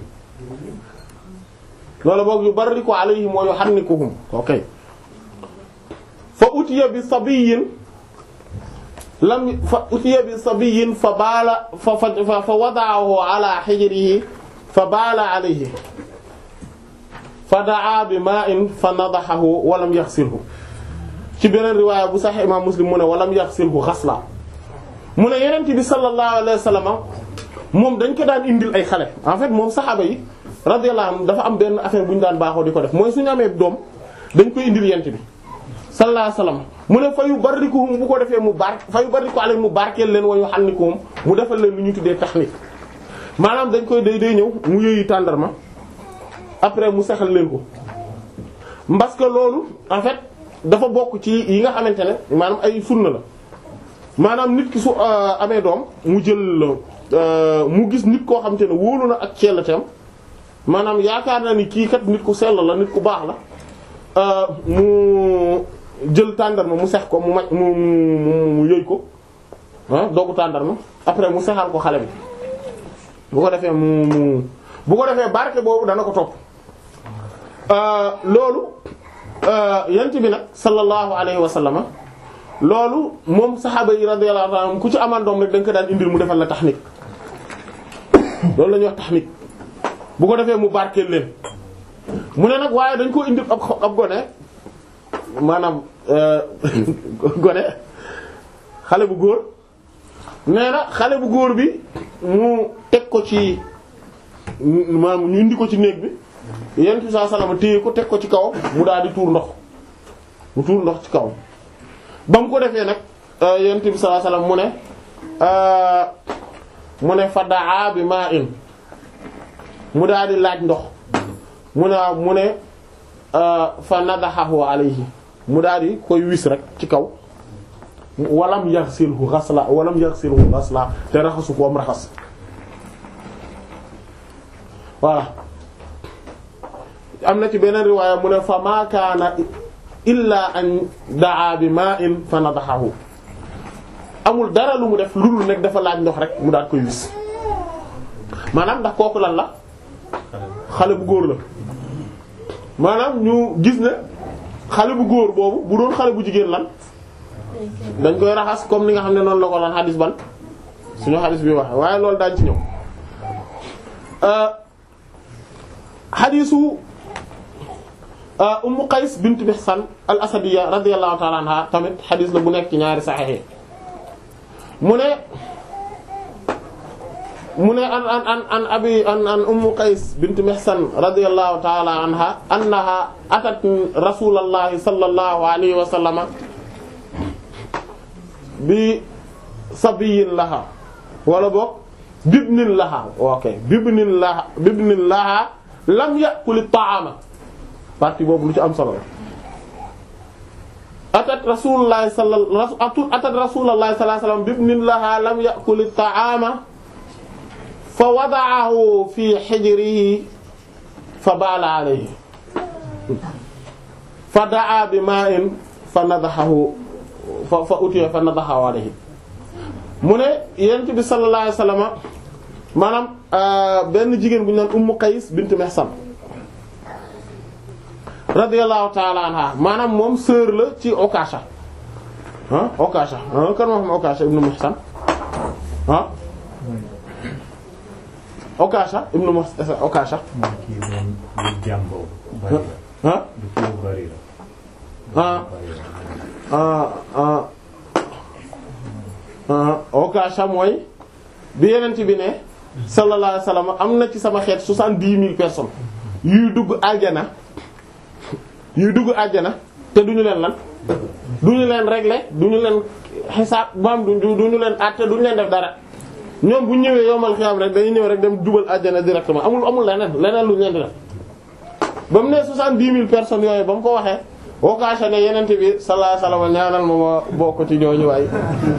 loolu boog yubarriku alayhim wa yuhannikuhum ok fa utiya bi sabiyyin lam fa utiya bi sabiyyin fa baala fa fa fa wada'ahu ala hijrihi fa baala alayhi fa daa bi ma'in fa nadahahu wa lam yaghsilhu ci beneen riwaaya bu sax imam muslim mu ne walam yaxsilhu xasla mu ne yenent bi sallallahu alayhi wa sallam moom dañ ko daan indil ay xale en fait moom saxaaba yi radiyallahu anhum dafa am benn affaire bu ñu daan baaxoo di ko def mooy suñu amee doom dañ koy indil yent bi sallallahu alayhi wa sallam mu ne fa yu barrikuhum bu ko defee mu bar fa yu barriku alayhim mu barkeel leen wa yuhannikuhum mu defal leen lu ñu tuddee taxnif maanaam dañ koy day day ñëw mu yëyi tàndarma après mu sexal leen ko parce que loolu en fait dafa bokk ci yi nga xamante ne maanaam ay sunna la maanaam nit ki su amee doom mu jël mu gis nit koo xamante ne wóolu na ak ceellateem maanaam yaakaar na ni kii kat nit ku sell la nit ku baax la euh, mu jël tàndarma mu sex ko mu maj mu mu mu yëy ko ah doogu tàndarma après mu sexal ko xale bi bu ko defee mu mu bu ko defee barke boobu dana ko topp euh, loolu yent bi nag sallallahu alayhi wa sallama loolu moom saxaaba yi radiyallahu anhum ku ci amaan doom rek da nga ko daan indil mu defal la taxnik loolu la ñuy wax taxnik bu ko defee mu barkeel leen mu ne nag waaye dañ koo indil ab xo- ab gone maanaam gone xale bu góor nee na xale bu góor bi mu teg ko ci maanaam ñu indi ko ci néeg bi yent bi sallallahu alayhi wasallam téye ko teg ko ci kawam mu daal di tuur ndox mu tuur ndox ci kawam ba mu ko defee nag yent bi sallallahu alayhi wasallam mu ne mu ne fa daa bi maa in mu daal di laaj ndox mu ne mu ne fa nadahahu alayhi mu daal di koy wis rek ci kaw walam yaghsilhu ghasla walam yaghsilhu ghasla te raxasu ko am raxas voilà am na ci beneen riwaaya mu ne fa ma kaana illa an daa bi ma'in fa nadahahu amul dara lu mu def lu dul nekk dafa laaj ndox rek mu daal koy wis maanaam ndax kooku lan la xale bu góor la maanaam ñu gis ne xale bu góor boobu bu doon xale bu jigéen lan dañ koy raxas comme ni nga xam ne noonu la ko lan xadis ban suñu xadis bi waxe waaye loolu daañ ci ñëw xadisu Ummu Qays bint Mihsan al Asadiyya radiyallahu ta'ala anha tamit xadis la bu nekk ci ñaari saxiix mu ne mu ne an an an an abi an an Ummu Qays bint Mihsan radiyallahu ta'ala anha annaha atat rasulallahi sallallahu alayhi wa sallama bi sabiyin laha wala boog bibnin laha ok bibnin laha bibnin laha lam ya'kul ta'ama partie boobu lu ci am solo la atat rasulullahi sallallahu atat rasulullahi sallallahu alayhi wasallam bibnin laha lam ya'kul ta'ama fa wada'ahu fi hijrihi fa bala alayhi fa da'a bi ma'in fa nadahahu fa fa utiya fa nadahahu alayhi mu ne yent bi sallallahu alayhi wasallam maanaam benn jigéen bu ñu naan Ummu Qays bint Mihsan radiyallahu ta'ala anha maanaam moom sœur la ci Okasha ah Okasha ah kan moo xam Okasha ibnu Mihsan ah Okasha ibnu Mihsan Okasha mooy kii moom lu jàmboo bari la ah lu kii bari la ah bari la ah ah ah Okasha mooy bi yenent bi ne sallallahu alayhi wasallam am na ci sama xeet soixante-dix mille personnes yuy dugg aljana yuy dugg aljana te duñu leen lan duñu leen régler duñu leen xisaab maam du duñu leen àtte duñu leen def dara ñoom bu ñu ñëwee yomal xiyam rek dañuy ñëw rek dem jubal aljana directement amul amul leneen leneen lu ñu leen di def ba mu ne soixante-dix mille personnes yooyu ba mu ko waxee Okasha ne yenent bi sallallahu alayhi wasallam ñaanal ma ma bokk ci ñooñu waay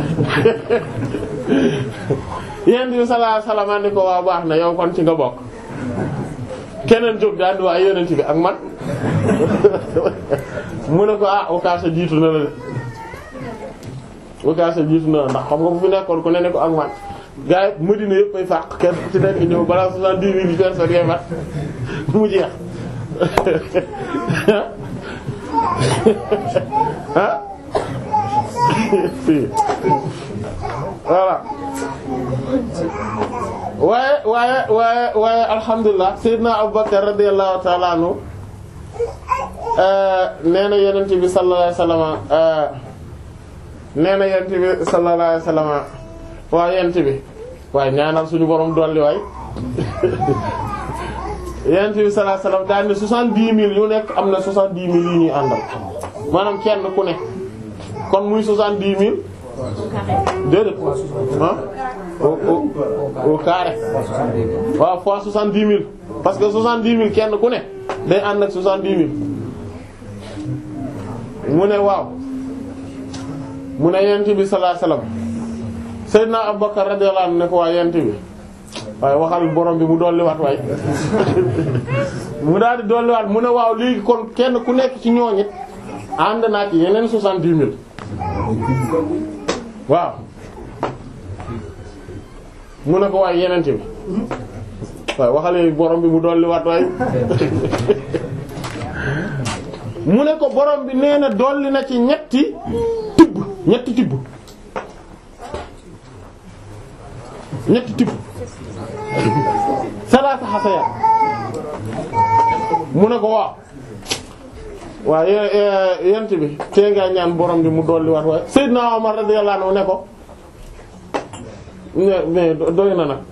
yenent bi sallallahu alayhi wasallam ni ko waa baax na yow kon ci nga bokk keneen jóg daal di waa yenent bi ak man mu ne ko ah Okasha jiitu na la de Okasha jiitu na la ndax xam nga bu fi nekkoon ku ne ne ko ak man gars yi Madina yëpp ay fàq kenn ku ci nekk ñëw balaa soixante-dix mille personnes yee mat mu jeex ah si voilà waaye waaye waaye waaye alhamdulilah Seydina Abubakar radiyallahu ta'ala anhu nee na yonent bi sallallahu alayhi wasallam nee na yonent bi sallallahu alayhi wasallam waa yonent bi waaye ñaanal suñu borom dolli waay yonent bi sallallahu alayhi wasallam daal ne soixante-dix mille yu nekk am na soixante-dix mille yu ñuy àndal maanaam kenn ku ne kon muy soixante-dix mille déedéet ah au au au carré waaw fois soixante-dix mille parce que soixante-dix mille kenn ku ne day ànd ak soixante-dix mille mu ne waaw mu ne yent bi sallallahu alayhi wasallam Seydina Abubakar radiyallahu anhu ne ko waa yent bi waaye waxal borom bi mu dolliwaat waay mu daal di dolliwaat mu ne waaw léegi kon kenn ku nekk ci ñooñit ànd naa ci yeneen soixante-dix mille waaw mu ne ko waaye yenente bi waaye waxale borom bi mu dolliwaat waay mu ne ko borom bi nee na dolli na ci ñetti tibb ñetti tibb ñetti tibb salaasa xasaya mu ne ko waaw waaw yent bi tee nga ñaan borom bi mu dolli waat waaye Seydina Omar radiyallahu anhu ne ko mais doy na nag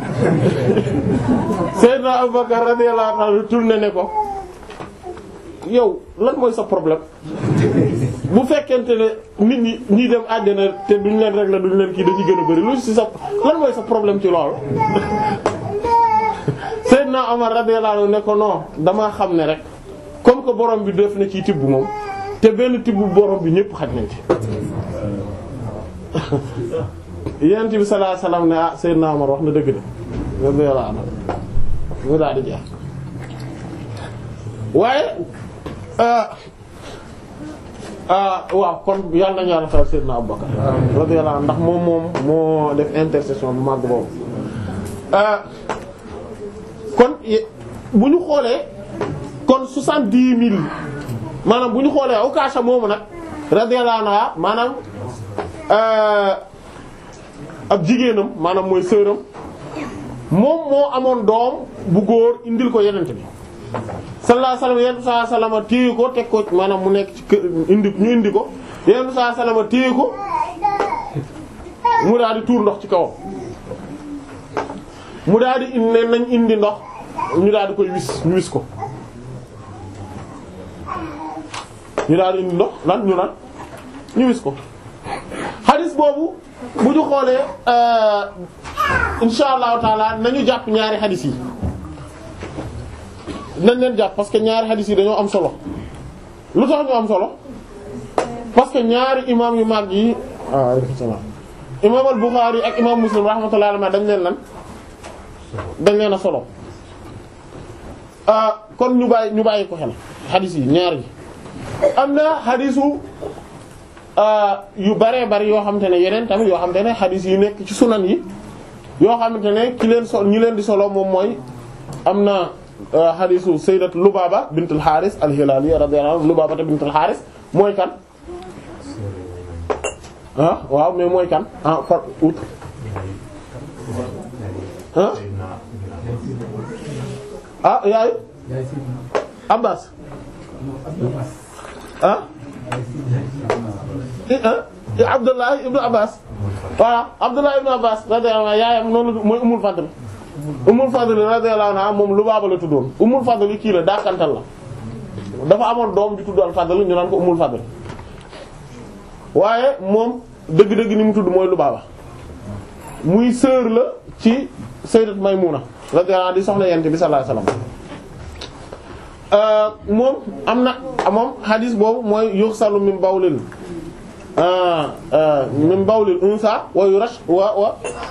Seydina Abubakar radiyallahu anhu tourné ne ko yow lan mooy sa problème bu fekkente ne nit ñi ñi dem àjjana te duñ leen régler duñ leen kii dañuy gën a bari lu ci sa lan mooy sa problème ci loolu Seydina Omar radiyallahu anhu ne ko non damaa xam ne rek comme que borom bi def na ci tibb moom te benn tibb borom bi ñépp xaj nañ ci yonent bi sallallahu alayhi wasallam ne ah Seydina Omar wax na dëgg de radiyallahu anhu mu daal di jeex waaye waaw kon yàlla nañu yàlla xel Seydina Abubakar radiyallahu anhu ndax moom moom moo def intercession bu mag boobu kon bu ñu xoolee kon soixante-dix mille maanaam bu ñu xoolee Ukaasha moomu nag radiyallahu anha maanaam ab jigéenam maanaam mooy sœuram moom moo amoon doom bu góor indil ko yenente bi sallallahu alayhi wasallam yenn saa salama téye ko teg ko maanaam mu nekk ci kër indi ñu indi ko yenn saa salama téye ko mu daal di tuur ndox ci kawam mu daal di indi nañ indi ndox ñu daal di koy wis ñu wis ko ñu daal di indi ndox lan ñu lan ñu wis ko xadis boobu bu ñu xoolee insha allahu taala nañu jàpp ñaari xadis yi nañ leen jàpp parce que ñaari xadis yi dañoo am solo lu tax ñu am solo parce que ñaari imam yu mag yi ah alaykum salaam imam al-Bukhari ak imam Muslim rahmatullahi alayhi dañ leen lan dañ leen a solo ah kon ñu bàyyi ñu bàyyi ko xel xadis yi ñaar yi am na xadisu yu baree bari yoo xamante ne yeneen tamit yoo xamante ne xadis yi nekk ci sunan yi yoo xamante ne ki leen sol ñi leen di solo moom mooy am na xadisu sayyidat Lubaba bintul Haris al-Hilali radiyallahu anha Lubaba bintul Haris mooy kan ah waaw mais mooy kan ah par outre ah ah yaayu Abbas ah Abdullah ibnu Abbas voilà Abdullah ibnu Abbas radiyallahu anhu yaayam noonu mooy Ummul Fadl Ummul Fadl radiyallahu anha moom Lubaaba la tuddoon Ummul Fadl kii la daakantal la dafa amoon doom di tudd al Fadl ñu naan ko Ummul Fadl waaye moom dëgg-dëgg ni mu tudd mooy Lubaaba muy sœur la ci Sayyidat Maymuna radiyallahu anha di soxna Yonent bi sallallahu alayhi wasallam moom am na moom hadis boobu mooy yuxsalu min bawlil min bawlil unsa wa yurash wa wa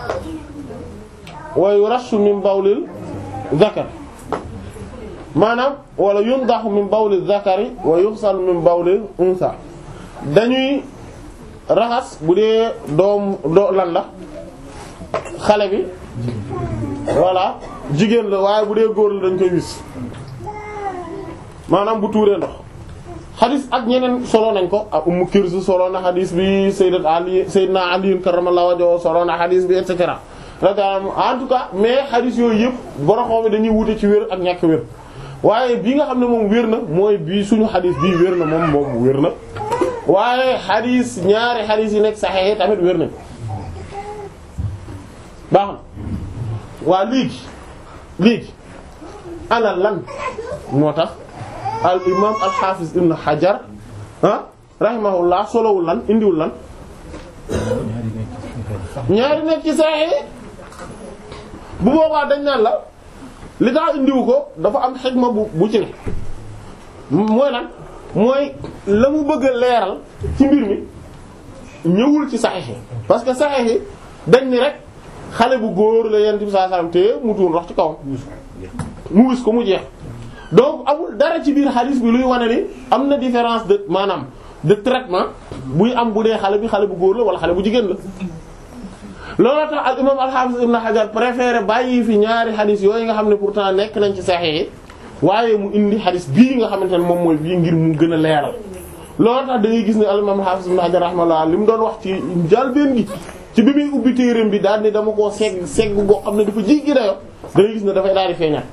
wa yurashu min bawlil zakar maanaam wala yundaxu min bawlil zakari wa yuxsalu min bawlil unsa dañuy raxas bu dee doom doo lan la xale bi voilà jigéen la waaye bu dee góor la dañ koy wis maanaam bu tuuree ndox xadis ak ñeneen solo nañ ko ak Ummu Kirsu solo na xadis bi Sayyidat Ali Sayyidina Ali karramallahu wajhahu solo na xadis bi et cetera en tout cas mais xadis yooyu yëpp boroxoo mi dañuy wute ci wér ak ñàkk wér waaye bi nga xam ne moom wér na mooy bii suñu xadis bii wér na moom moom wér na waaye xadis ñaari xadis yi nekk saxexe tamit wér nañ baax na waa léegi léegi ana lan moo tax al imam al hafiz ibn hajar ah rahimahullah solowul lan indiwul lan ñaari nekk ci saxexe bu boobaa dañ naan la li tax indiwu ko dafa am xikma bu bu ci ne mooy lan mooy la mu bëgg a leeral ci mbir mi ñëwul ci saxiix yi parce que saxiix yi dañ ni rek xale bu góor la yent bi sallallahu alayhi wasallam te mu tuur ndox ci kawam mu wis ko mu jeex donc amul dara ci biir xadis bi luy wane ni am na différence de maanaam de traitement buy am bu dee xale bi xale bu góor la wala xale bu jigéen la loolu tax al imam al-Hafiz ibn Hajar préféré bàyyi fi ñaari xadis yooyu nga xam ne pourtant nekk nañ ci Sahih yi waaye mu indi xadis bii nga xamante ne moom mooy bii ngir mu gën a leeral loolu tax da ngay gis ne al imam al-Hafiz ibn Hajar rahimahullah li mu doon wax ci njàlbéen gi ci bi muy ubbi téereem bi daal ni dama koo segg segg boo xam ne dafa jéggi dayo da ngay gis ne dafay daal di feeñaat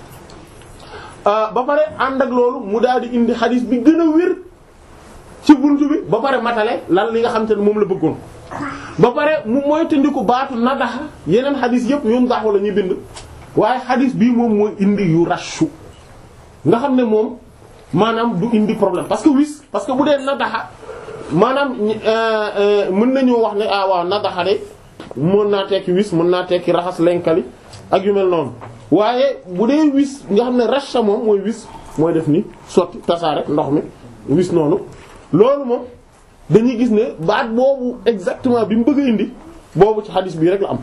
ba pare ànd ak loolu mu daal di indi xadis bi gën a wér ci buntu bi ba pare matale lan li nga xam te ne moom la bëggoon ba pare mu moytandiku baatu nadaxa yeneen xadis yëpp yum daxu la ñuy bind waaye xadis bii moom mooy indi yu rashu nga xam ne moom maanaam du indi problème parce que wis parce que bu dee nadaxa maanaam mën nañoo wax ne ah waaw nadaxa de mën naa tekki wis mën naa tekki raxas lenkali ak yu mel noonu waaye bu dee wis nga xam ne rasha moom mooy wis mooy def ni sotti tasaare ndox mi wis noonu loolu moom dañuy gis ne baat boobu exactement bi mu bëgg a indi boobu ci xadis bii rek la am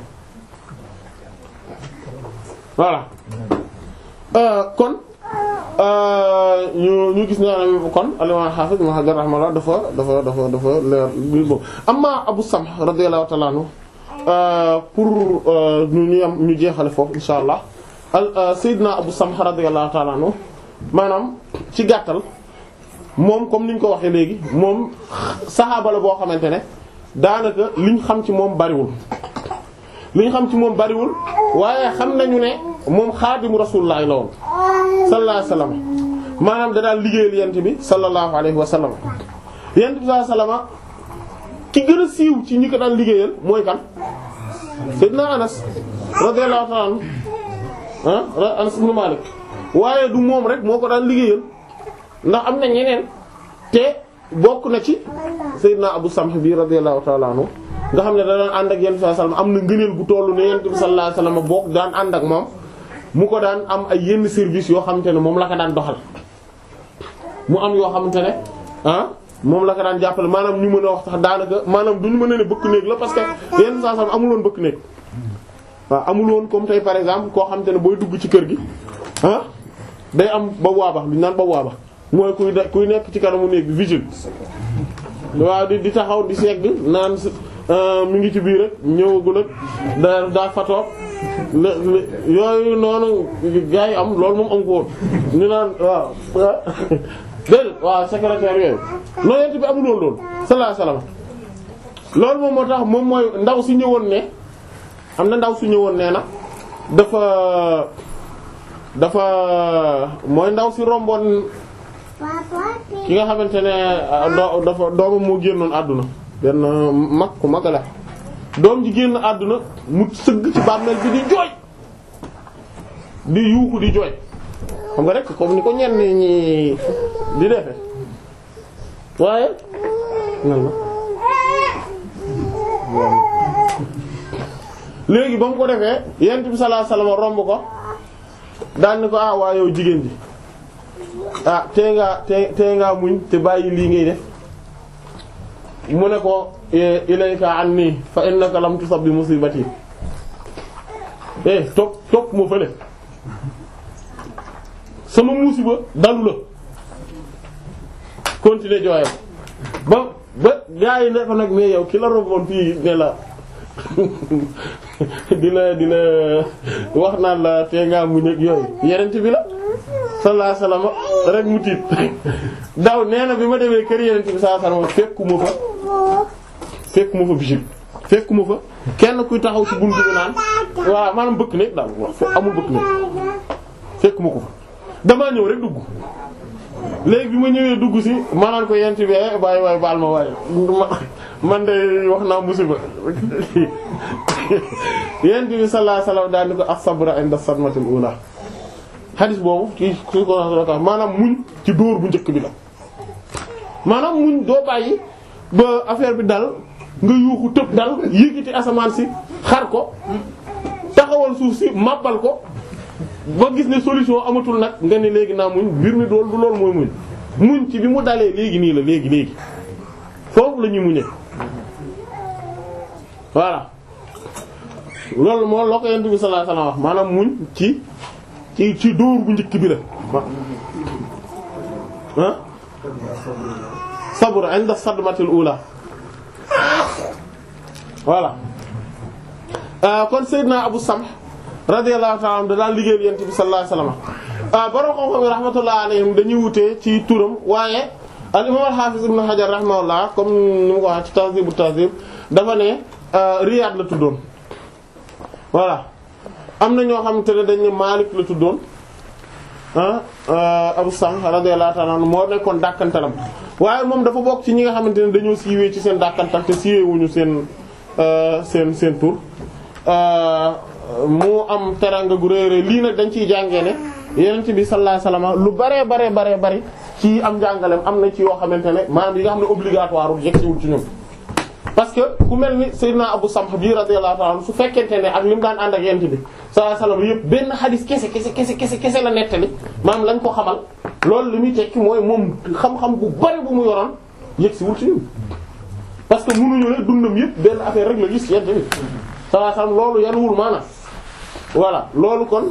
voilà kon ñu ñu gis ne kon al-imam Hafiz Ibn Hajar rahimahullah dafa dafa dafa dafa leer bi boobu amma Abu Samh radiyallahu ta'ala anhu pour ñu ñu am ñu jeexale foofu insha allah al Seydina Abu Samh radiyallahu ta'ala anhu maanaam ci gàttal moom comme ni ñu ko waxee léegi moom saxaaba la boo xamante ne daanaka liñ xam ci moom bariwul liñ xam ci moom bariwul waaye xam nañu ne moom xaadimu rasulullah la woon sallallahu alayhi wa sallam maanaam da daal liggéeyal yent bi sallallahu alayhi wa sallam yent bi sallallahu alayhi wa sallam ki gën a siiw ci ñi ko daan liggéeyal mooy kan Seydina Anas radiyallahu ta'ala anhu ah Anas ibn Malik waaye du moom rek moo ko daan liggéeyal ndax am na ñeneen te bokk na ci Seydina Abu Samh bi radiyallahu ta'ala anhu nga xam ne da daan ànd ak yent bi sallallahu alayhi wasallam am na ngëneel gu tollu ne yent bi sallallahu alayhi wasallam bokk daan ànd ak moom mu ko daan am ay yenn service yoo xamante ne moom la ko daan doxal mu am yoo xamante ne ah moom la ko daan jàppale maanaam ñu mën a wax sax daanaka maanaam duñu mën a ne bëkk néeg la parce que yent bi sallallahu alayhi wasallam amul woon bëkk néeg waaw amul woon comme tey par exemple koo xamante ne booy dugg ci kër gi ah day am ba waaba lu ñu naan ba waaba mooy kuy de kuy nekk ci kanamu néeg bi vigile waaw di di taxaw di segg naan mi ngi ci biir rek ñëwagul ak da daa fatoo yooyu noonu gaa yi am loolu moom am ko woon ñu naan waaw déedéet waaw secrétaire yooyu loolu yent bi amul woon loolu sallallahu alayhi wasallam loolu moom moo tax moom mooy ndaw si ñëwoon ne am na ndaw su ñëwoon nee na dafa dafa mooy ndaw si romboon ki nga xamante ne doo dafa doomam moo génnoon àdduna benn mag ku mag la doom ji génn àdduna mu sëgg ci bàmmeel bi di jooy di yuuxu di jooy xam nga rek comme ni ko ñenn ñi di defe waaye nan la léegi ba mu ko defee yent bi sallallahu alayhi wasallam romb ko daan ni ko ah waa yow jigéen ji ah tee ngaa tee tee ngaa muñ te bàyyi lii ngay def mu ne ko ilayka anni fa innaka lam tusab bi musibati eh topp topp ma fële sama musiba dalu la continuer jooyam ba ba gaa yi ne ko nag mais yow ki la romboon fii ne la di la di la wax naan la tee ngaa muñ ak yooyu yenent bi la sallallahu alayhi wasallam rek mu tiit daw nee na bi ma demee kër yenent bi sallallahu alayhi wasallam fekkuma fa fekkuma fa bisil fekkuma fa kenn kuy taxaw ci buntu bi naan waaw maanaam bëkk néeg daal amul bëkk néeg fekkuma ko fa damaa ñëw rek dugg léegi bi ma ñëwee dugg si maanaan ko yent bi bàyyi waay baal ma waaye man de wax naa musiba yent bi sallallahu alayhi wasallam daal ni ko as-sabra inda sadmatil ula xadis boobu ci su ko maanaam muñ ci dóor bu njëkk bi la maanaam muñ doo bàyyi ba affaire bi dal nga yuuxu tëb dal yëkkati asamaan si xar ko taxawal suuf si màbbal ko ba gis ne solution amatul nag nga ne léegi naa muñ mbir mi dool du loolu mooy muñ muñ ci bi mu dalee léegi nii la léegi léegi foofu la ñuy muñee voilà loolu moo loo ko yent bi sallallahu alayhi wasallam wax maanaam muñ ci ci ci dóor bu njëkk bi la ah sabr inda sadmatil ula voilà kon Seydina Abu Samh radiyallahu ta'ala anhu da daan liggéeyal yent bi sallallahu alayhi wasallam borom xam-xam yi rahmatullah alayhim dañuy wutee ci turam waaye al imam al hafiz ibn Hajar rahimahullah comme ni mu ko wax ci Tahzib Tahzib dafa ne Riyad la tuddoon voilà am na ñoo xamante ne dañ ne Malik la tuddoon ah Abu Samh radiyallahu ta'ala anhu moo nekkoon dàkkantalam waaye moom dafa bokk ci ñi nga xamante ne dañoo siiwee ci seen dàkkantal te siiwee wuñu seen seen seen tur mu am teranga gu rëy rëy lii nag dañ ciy jàngee ne Yonent bi sallallahu alayhi wasallam lu baree baree baree bari ci am jàngaleem am na ci yoo xamante ne maanaam yi nga xam ne obligatoire wu yegsiwul ci ñoom. parce que ku mel ni Seydina Abu Samh bi radiyallahu ta'ala anhu su fekkente ne ak li mu daan ànd ak Yonent bi sallallahu alayhi wasallam yëpp benn xadis kese kese kese kese kese la nettali maanaam lañ ko xamal loolu li muy tekki mooy moom xam-xam bu bari bu mu yoroon yegsiwul ci ñun. parce que mënuñu ne dundam yëpp benn affaire rek la gis Yonent bi sallallahu alayhi wasallam loolu yanuwul maanaam voilà loolu kon.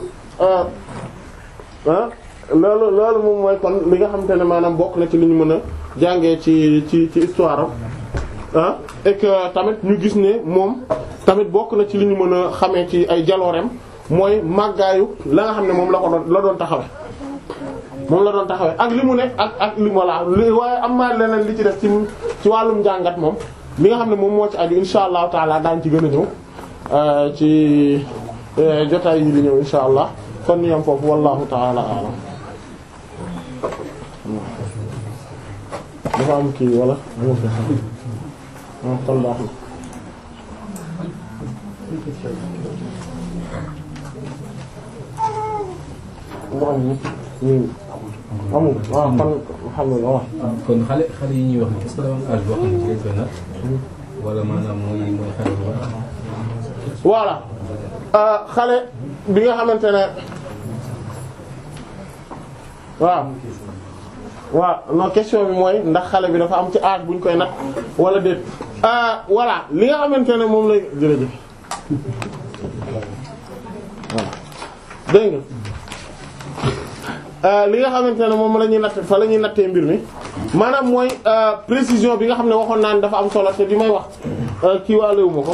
ah loolu loolu moom mooy kon li nga xamante ne maanaam bokk na ci li ñu mën a jàngee ci ci ci histoire am ah et que tamit ñu gis ne moom tamit bokk na ci li ñu mën a xamee ci ay jaloorem mooy màggaayu la nga xam ne moom la ko doon la doon taxawe moom la doon taxawe ak li mu nekk ak ak li mu la li waaye am na leneen li ci def ci ci wàllum njàngat moom li nga xam ne moom moo ci aju insha allahu taala daañ ci gën a ñëw ci jotaay yi di ñëw insha allah kon ñu yam foofu wallahu ta'ala a'lam dafa am kii wala amoo fi ah kon baax na mu am ñu amul waaw kon alhamdulillah waaw kon xale xale yi ñuy wax ni est-ce que dafa am âge boo xam ne ci lañ koy natt wala maanaam mooy mooy xale bu baax voilà xale bi nga xamante ne waaw waaw non question bi mooy ndax xale bi dafa am ci âge bu ñu koy nag wala déet voilà li nga xamante ne moom lay jërëjëf voilà dégg nga li nga xamante ne moom la ñuy natt fa la ñuy nattee mbir mi maanaam mooy précision bi nga xam ne waxoon naa ne dafa am solo te bi may wax kii waalewu ma ko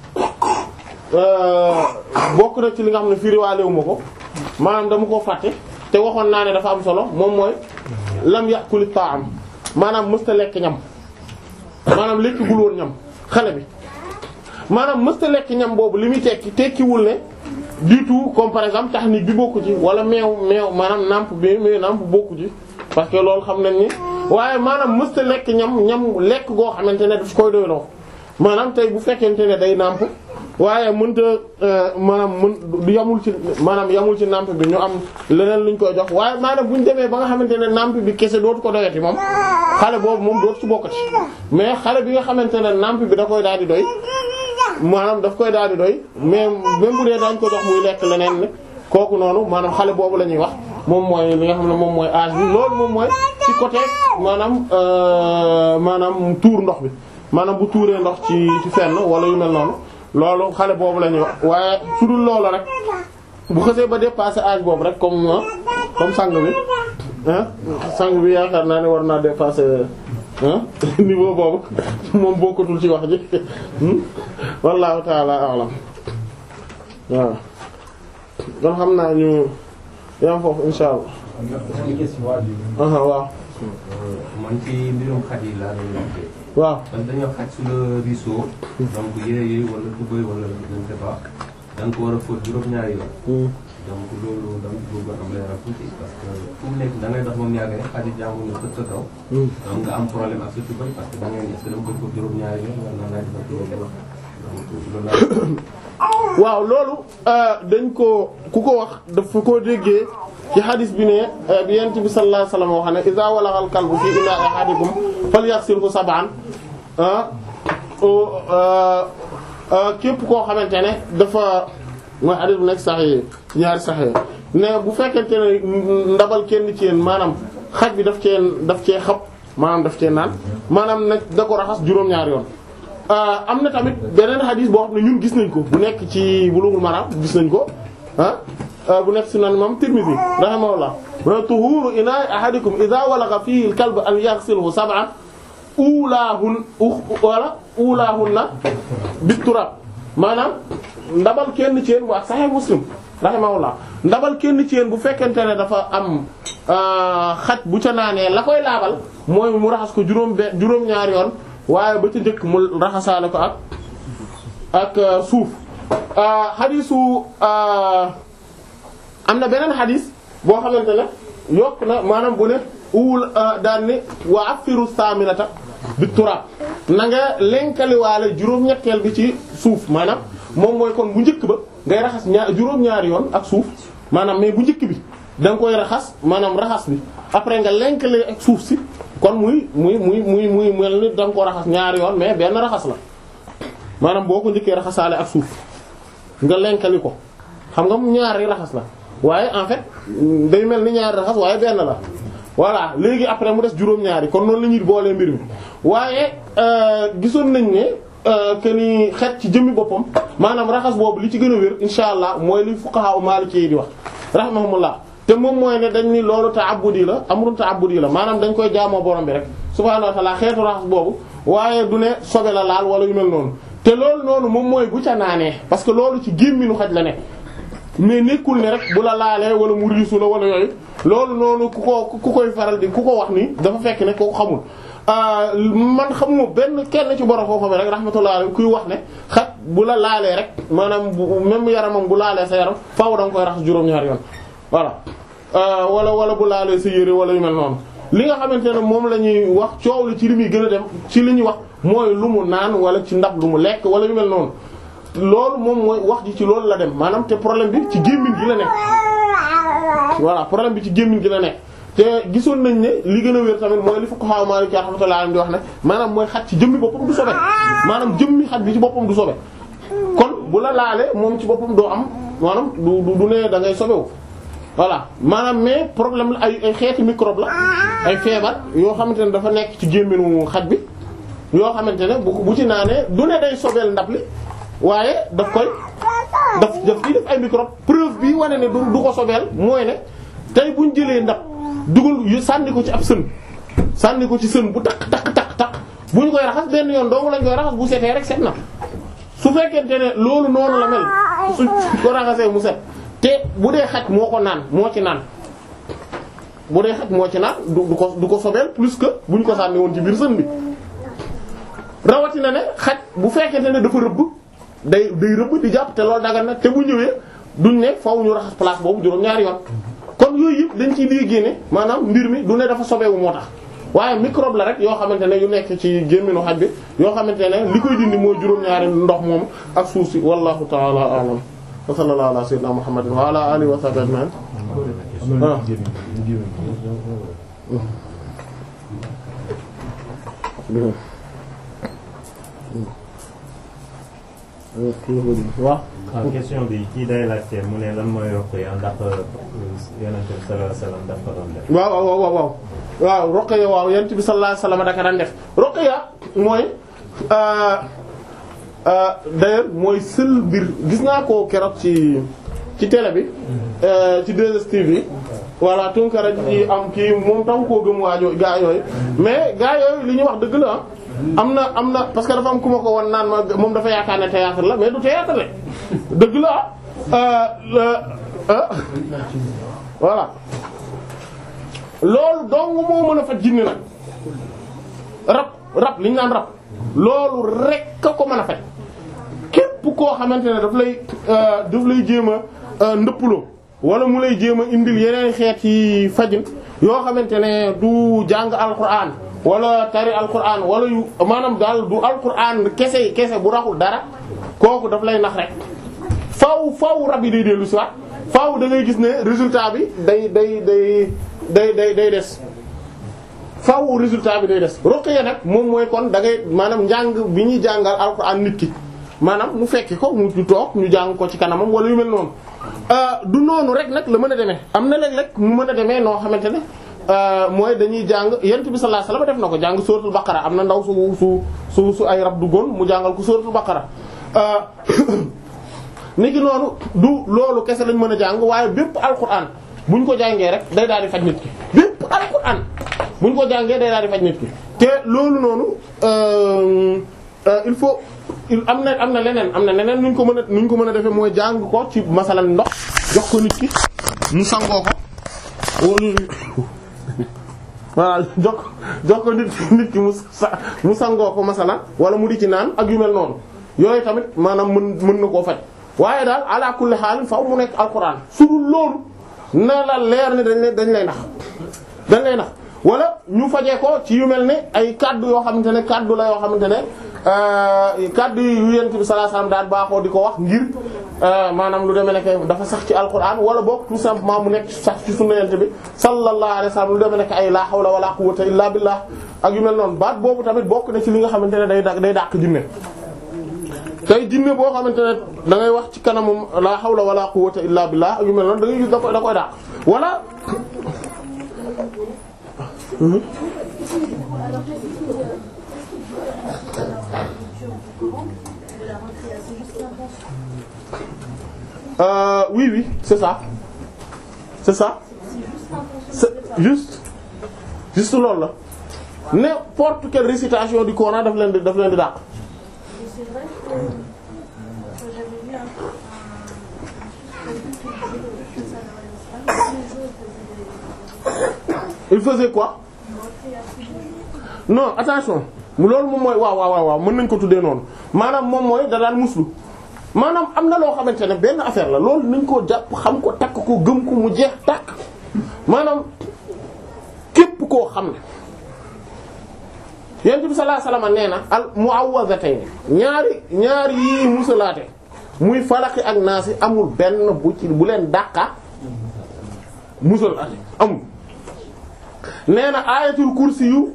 bokk na ci li nga xam ne firiwaalewu ma ko maanaam dama koo fàtte te waxoon naa ne dafa am solo moom mooy lam yàquli ta'am maanaam mësta lekk ñam maanaam lekkigul woon ñam xale bi maanaam mësta lekk ñam boobu li muy tekki tekkiwul ne du tout comme par exemple technique bi bokku ci wala meew meew maanaam namp bi mais namp bokku ci parce que loolu xam nañ ni waaye maanaam mësta lekk ñam ñam lekk goo xamante ne daf koy doy loo maanaam tey bu fekkente ne day namp waaye mënta maanaam mën yamul ci maanaam yamul ci namp bi ñu am leneen luñ koy jox waaye maanaam bu ñu demee ba nga xamante ne namp bi kese dootu ko doyati moom xale boobu moom dootu ci bokkati mais xale bi nga xamante ne namp bi da koy daal di doy maanaam daf koy daal di doy mais même bu dee daañ ko jox muy lekk leneen ne kooku noonu maanaam xale boobu la ñuy wax moom mooy li nga xam ne moom mooy âge bi loolu moom mooy ci côté maanaam maanaam tuur ndox bi maanaam bu tuuree ndox ci ci fenn wala yu mel noonu loolu xale boobu la ñuy wax waaye su dul loolu rek bu xësee ba dépasser âge boobu rek comme comme sang bi ah sang bi yaakaar naa ne war naa dépasser ah niveau boobu moom bokkatul ci wax ji wallahu ta'ala a'lam waaw kon xam naa ñu yam foofu insha allah aha waaw man ci mbirum xaj yi laa doon laajte. waaw kon dañoo xaj su la ruisseau. donc yére yi wala tubéy wala je ne sais pas. da nga ko war a fóot juróom-ñaari yoon. donc loolu da nga bëgg a am leeral tuuti parce que fu mu nekk da ngay dox moom yàgg rek xaj yi jàngu nga tëdd sa kaw. donc nga am problème ak sa tubéy parce que da ngay est-ce que da nga koy fóot juróom-ñaari yoon wala nan laay defar loolu donc loolu laa. waaw loolu dañ ko ku ko wax dafa koo déggee ci hadis bi ne bi yent bi sallallahu alayhi wasallam wax ne iza walagha al kalbu fi ina'i ahadikum falyaghsilhu sab'an képp koo xamante ne dafa mooy hadis bu nekk sax yi ñaari sax yi ne bu fekkente ne ndabal kenn ci yéen maanaam xaj bi daf cee daf cee xab maanaam daf cee naan maanaam nag da ko raxas juróom-ñaari yoon am na tamit beneen xadis boo xam ne ñun gis nañ ko bu nekk ci Bulughul Maram gis nañ ko ah bu nekk sunan imam Tirmidhi rahimahullah wa tuhuru ina'i ahadikum idha walagha fihi al-kalb an yaghsilhu sab'an ulaahun wala ulaahunna bit-turab maanaam ndabal kenn ci yéen bu ak Sahih Muslim rahimahullah ndabal kenn ci yéen bu fekkente ne dafa am xaj bu ca naanee la koy laabal mooy mu raxas ko juróom be juróom-ñaari yoon waaye ba ca njëkk mu raxasaale ko ak ak suuf xadisu am na beneen xadis boo xamante ne yokk na maanaam bu ne uwul daan ni wa afiru saminata bi turab na nga lenkaliwaale juróom-ñetteel bi ci suuf maanaam moom mooy kon bu njëkk ba ngay raxas ñaar juróom-ñaari yoon ak suuf maanaam mais bu njëkk bi da nga koy raxas maanaam raxas bi après nga lenkale ak suuf si kon muy muy muy muy muy mel ni da nga ko raxas ñaari yoon mais benn raxas la maanaam boo ko njëkkee raxasaale ak suuf nga lenkali ko xam nga ñaari raxas la waaye en fait day mel ni ñaari raxas waaye benn la voilà léegi après mu des juróom-ñaari kon noonu la ñuy boolee mbir mi waaye gisoon nañ ne que ni xet ci jëmmi boppam maanaam raxas boobu li ci gën a wér insha allah mooy li fuqaha maliki yi di wax rahimahumullah te moom mooy ne dañ ni loolu ta'abbudi la amrun ta'abbudi la maanaam dañ koy jaamoo borom bi rek subhaanahu wa ta'ala xeetu raxas boobu waaye du ne sobe la laal wala yu mel noonu te loolu noonu moom mooy bu ca naanee parce que loolu ci gémminu xaj la ne mais nekkul ne rek bu la laalee wala mu riisu la wala yooyu loolu noonu ku ko ku koy faral di ku ko wax ni dafa fekk ne koo xamul man xamuma benn kenn ci borom foofu rek rahmatullah alayhi kuy wax ne xaj bu la laalee rek maanaam bu même yaramam bu laalee sa yaram faaw da nga koy raxas juróom-ñaari yoon voilà wala wala bu laalee sa yére wala yu mel noonu li nga xamante ne moom la ñuy wax coow li ci li muy gën a dem ci li ñuy wax mooy lu mu naan wala ci ndab lu mu lekk wala yu mel noonu loolu moom mooy wax ji ci loolu la dem maanaam te problème bi ci gémmiñ gi la nekk voilà problème bi ci gémmiñ gi la nekk te gisoon nañ ne li gën a wér tamit mooy li fuqaha Maliki rahmatullahi di wax ne maanaam mooy xaj ci jëmmi boppam du sobe maanaam jëmmi xaj bi ci boppam du sobe kon bu la laalee moom ci boppam doo am maanaam du du ne da ngay sobewu voilà maanaam mais problème la ay ay xeeti microbe la ay feebar yoo xamante ne dafa nekk ci gémminu xaj bi yoo xamante ne bu bu ci naanee du ne day sobeel ndab li waaye daf koy daf daf ciy def ay microbe preuve bi wane ne du du ko sobeel mooy ne tey buñ jëlee ndab dugal sànni ko ci ab sën sànni ko ci sën bu takk takk takk takk bu ñu koy raxas benn yoon doomu lañ koy raxas bu setee rek set na su fekkente ne loolu noonu la mel su ko raxasee mu set te bu dee xaj moo ko naan moo ci naan bu dee xaj moo ci naan du du ko du ko sobeel plus que bu ñu ko sànni woon ci biir sën bi rawatina ne xaj bu fekkente ne dafa rëbb day day rëbb di jàpp te loolu dagal na te bu ñëwee duñ ne faaw ñu raxas place boobu juróom-ñaari yoon kon yooyu yëpp dañ ciy liy génne maanaam mbir mi du ne dafa sobeewu moo tax waaye microbe la rek yoo xamante ne yu nekk ci gémminu xaj bi yoo xamante ne li koy dindi mooy juróom-ñaari ndox moom ak suuf si wallahu ta'ala a'lam wa sallallahu ala sayyidina muhammadin wa ala alihi wa sahbihi ajma'in waaw waaw question bi kii day laajte mu ne lan mooy ruqya ndax yonent bi sallallahu alayhi wasallam daf ko doon def. waaw waaw waaw waaw waaw ruqya waaw yonent bi sallallahu alayhi wasallam daka daan def ruqya mooy d'ailleurs mooy seul mbir gis naa ko keroog ci ci télé bi ci 2STV bi voilà tunkara ji am kii moom taw koo gëm waajoo gaa yooyu mais gaa yooyu li ñuy wax dëgg la am na am na parce que dafa am ku ma ko wan naan ma moom dafa yaakaar ne théâtre la mais du théâtre la dëgg la ah voilà loolu dong moo mën a faj jinne nag rab rab li ñu naan rab loolu rek a ko mën a faj képp koo xamante ne daf lay daf lay jéem a ndëppaloo wala mu lay jéem a indil yeneen xeet yi fajin yoo xamante ne du jàng alquran wala tari alquran wala yu maanaam daal du alquran kese kese bu raxul dara kooku daf lay nax rek faaw faaw rab yi day dellu si waat faaw da ngay gis ne résultat bi day day day day day day des faaw résultat bi day des ruqya nag moom mooy kon da ngay maanaam njàng bi ñuy jàngal alquran nit ki maanaam mu fekki ko mu toog ñu jàng ko ci kanamam wala yu mel noonu du noonu rek nag la mën a demee am na léeg-léeg mu mën a demee noo xamante ne mooy dañuy jàng yent bi sallallahu alayhi wasallam def na ko jàng suratul baqara am na ndaw su su su su ay rab duggoon mu jàngal ko suratul baqara niki noonu du loolu kese lañ mën a jàng waaye bépp alquran buñ ko jàngee rek day daal di faj nit ki bépp alquran buñ ko jàngee day daal di faj nit ki te loolu noonu euh, euh, il faut il am na am na leneen am na leneen nuñ ko mën a nuñ ko mën a defee mooy jàng ko ci masalan ndox jox ko nit ki mu sangoo ko wala voilà jox jox ko nit nit ki mu sa mu sangoo ko masalan wala mu di ci naan ak yu mel noonu yooyu tamit maanaam mën mën na koo faj waaye daal ala kulli xaal faaw mu nekk alquran su dul loolu na la leer ne dañ lay dañ lay nax dañ lay nax wala ñu fajee ko ci yu mel ne ay kaddu yoo xamante ne kaddu la yoo xamante ne euh, kaddu yu yent bi sallallahu alayhi wasallam daan baaxoo di ko wax ngir euh, maanaam lu demee nekk dafa sax ci alquran wala boog tout simplement mu nekk sax ci sunna yent bi sallallahu alayhi wasallam lu demee nekk ay la hawla wala quwwata illa billah ak yu mel noonu baat boobu tamit bokk na ci li nga xamante ne day da day dàq jinne tey jinne boo xamante ne da ngay wax ci kanamum la hawla wala quwwata illa billah ak yu mel noonu da ngay gis da koy da koy dàq wala Euh, oui oui c'est ça c'est ça c'est juste juste loolu la n'importe quelle récitation du Coran daf leen di daf leen di dàq. Et c'est vrai que, que j'avais vu un, un, un truc qui disait que ça dans l'islam, tous les jours il il faisait faisait quoi des retraits à prier. non attention mu loolu moom mooy waaw waaw waaw mën nañ ko tuddee noonu maanaam moom mooy da daan muslu maanaam am na loo xamante ne benn affaire la loolu nañ koo jàpp xam ko takk ko gëm ko mu jeex takk maanaam képp koo xam ne yonent bi sallallahu alayhi wasallam nee na al mu'awwazatayn ñaari ñaari yii musalaate muy falaki ak naasi amul benn bu ci bu leen dàqa musalaate amul nee na ayatul kursi yu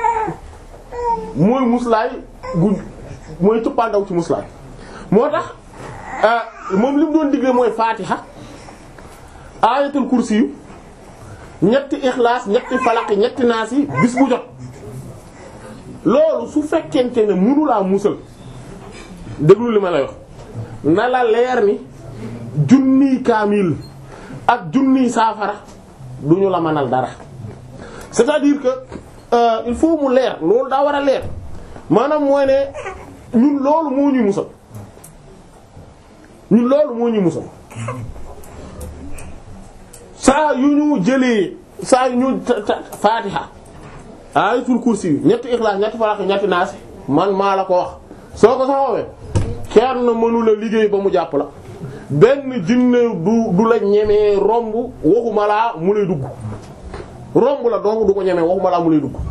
mooy muslaay gu mooy cëppaandaw ci muslaay moo tax moom li mu doon digle mooy fatiha ayatul kursi yu ñetti ixlaas ñetti falaq ñetti naas yi bis bu jot loolu su fekkente ne mënulaa musal déglu li ma lay wax na la leer ni junniy kaamil ak junniy saafara duñu la mënal dara c'est-à-dire que euh, il faut mu leer loolu daa war a leer maanaam mooy ne ñun loolu moo ñuy musal ñun loolu moo ñuy musal saa yu ñu jëlee saa yu ñu ta- ta- faatiha ayatul kursi yu ñetti ixlaas ñetti falaq ñetti naas man maa la ko wax soo ko saxoowee kenn mënu la liggéey ba mu jàpp la benn jinne du du la ñemee romb waxuma laa mu lay dugg romb la donc du ko ñemee waxuma laa mu lay dugg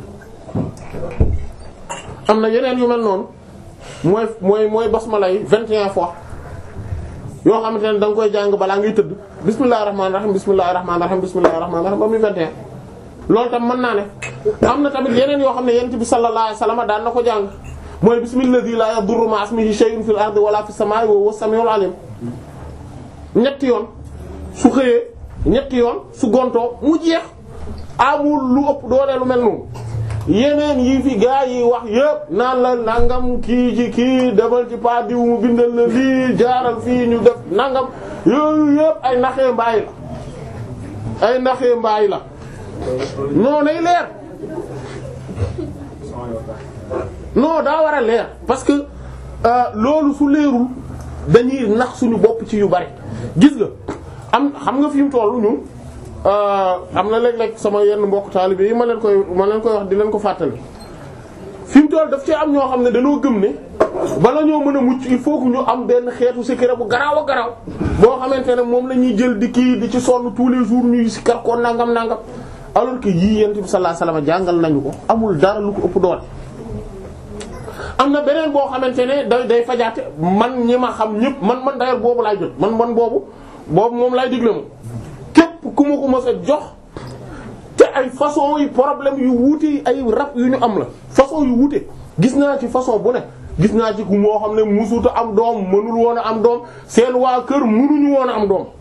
am na yeneen yu mel noonu mooy mooy mooy basmala yi vingt et un fois yoo xamante ne da nga koy jàng balaa ngay tëdd bismillahir rahmanir rahim bismillahir rahmanir rahim bismillahir rahmanir rahim ba muy vingt et un loolu tam mën naa ne am na tamit yeneen yoo xam ne yonent bi sallallahu alayhi wasallam daan na ko jàng mooy bismillahi la yadurru ma'a ismihi shay'un fil ardi wala fis samaa'i wa huwa as-sami'ul 'alim ñetti yoon su xëyee ñetti yoon su gontoo mu jeex amul lu ëpp doole lu mel noonu yeneen yi fi gaa yi wax yëpp naan la nangam kii ci kii demal ci pa diw mu bindal la lii jaaral fii ñu def nangam yooyu yëpp ay naxee mbaay la ay naxee mbaay la non nay leer non daa war a leer parce que euh, loolu su leerul dañuy nax suñu bopp ci yu bari gis nga am xam nga fi mu tollu ñun am na léeg-léeg sama yenn mbokk taalibe yi ma leen koy ma leen koy wax di leen ko fàttali fi mu toll daf ci am ñoo xam ne dañoo gëm ne bala ñoo mën a mucc il faut que ñu am benn xeetu secret bu garaaw a garaaw boo xamante ne moom la ñuy jël di kii di ci sonn tous les jours ñuy si kar ko nangam nangam alors que yii yent bi sallallahu alayhi wasallam jàngal nañu ko amul dara lu ko ëpp doole. am na beneen boo xamante ne day day fajaate man ñi ma xam ñëpp man man d'ailleurs boobu laay jot man man boobu boobu moom laay digle moom képp ku ma ko mës a jox te ay façon yi problème yu wuute ay rab yu ñu am la façon yu wuute gis naa ci façon bu ne gis naa ci ku moo xam ne musuta am doom mënul woon a am doom seen waa kër mënuñu woon a am doom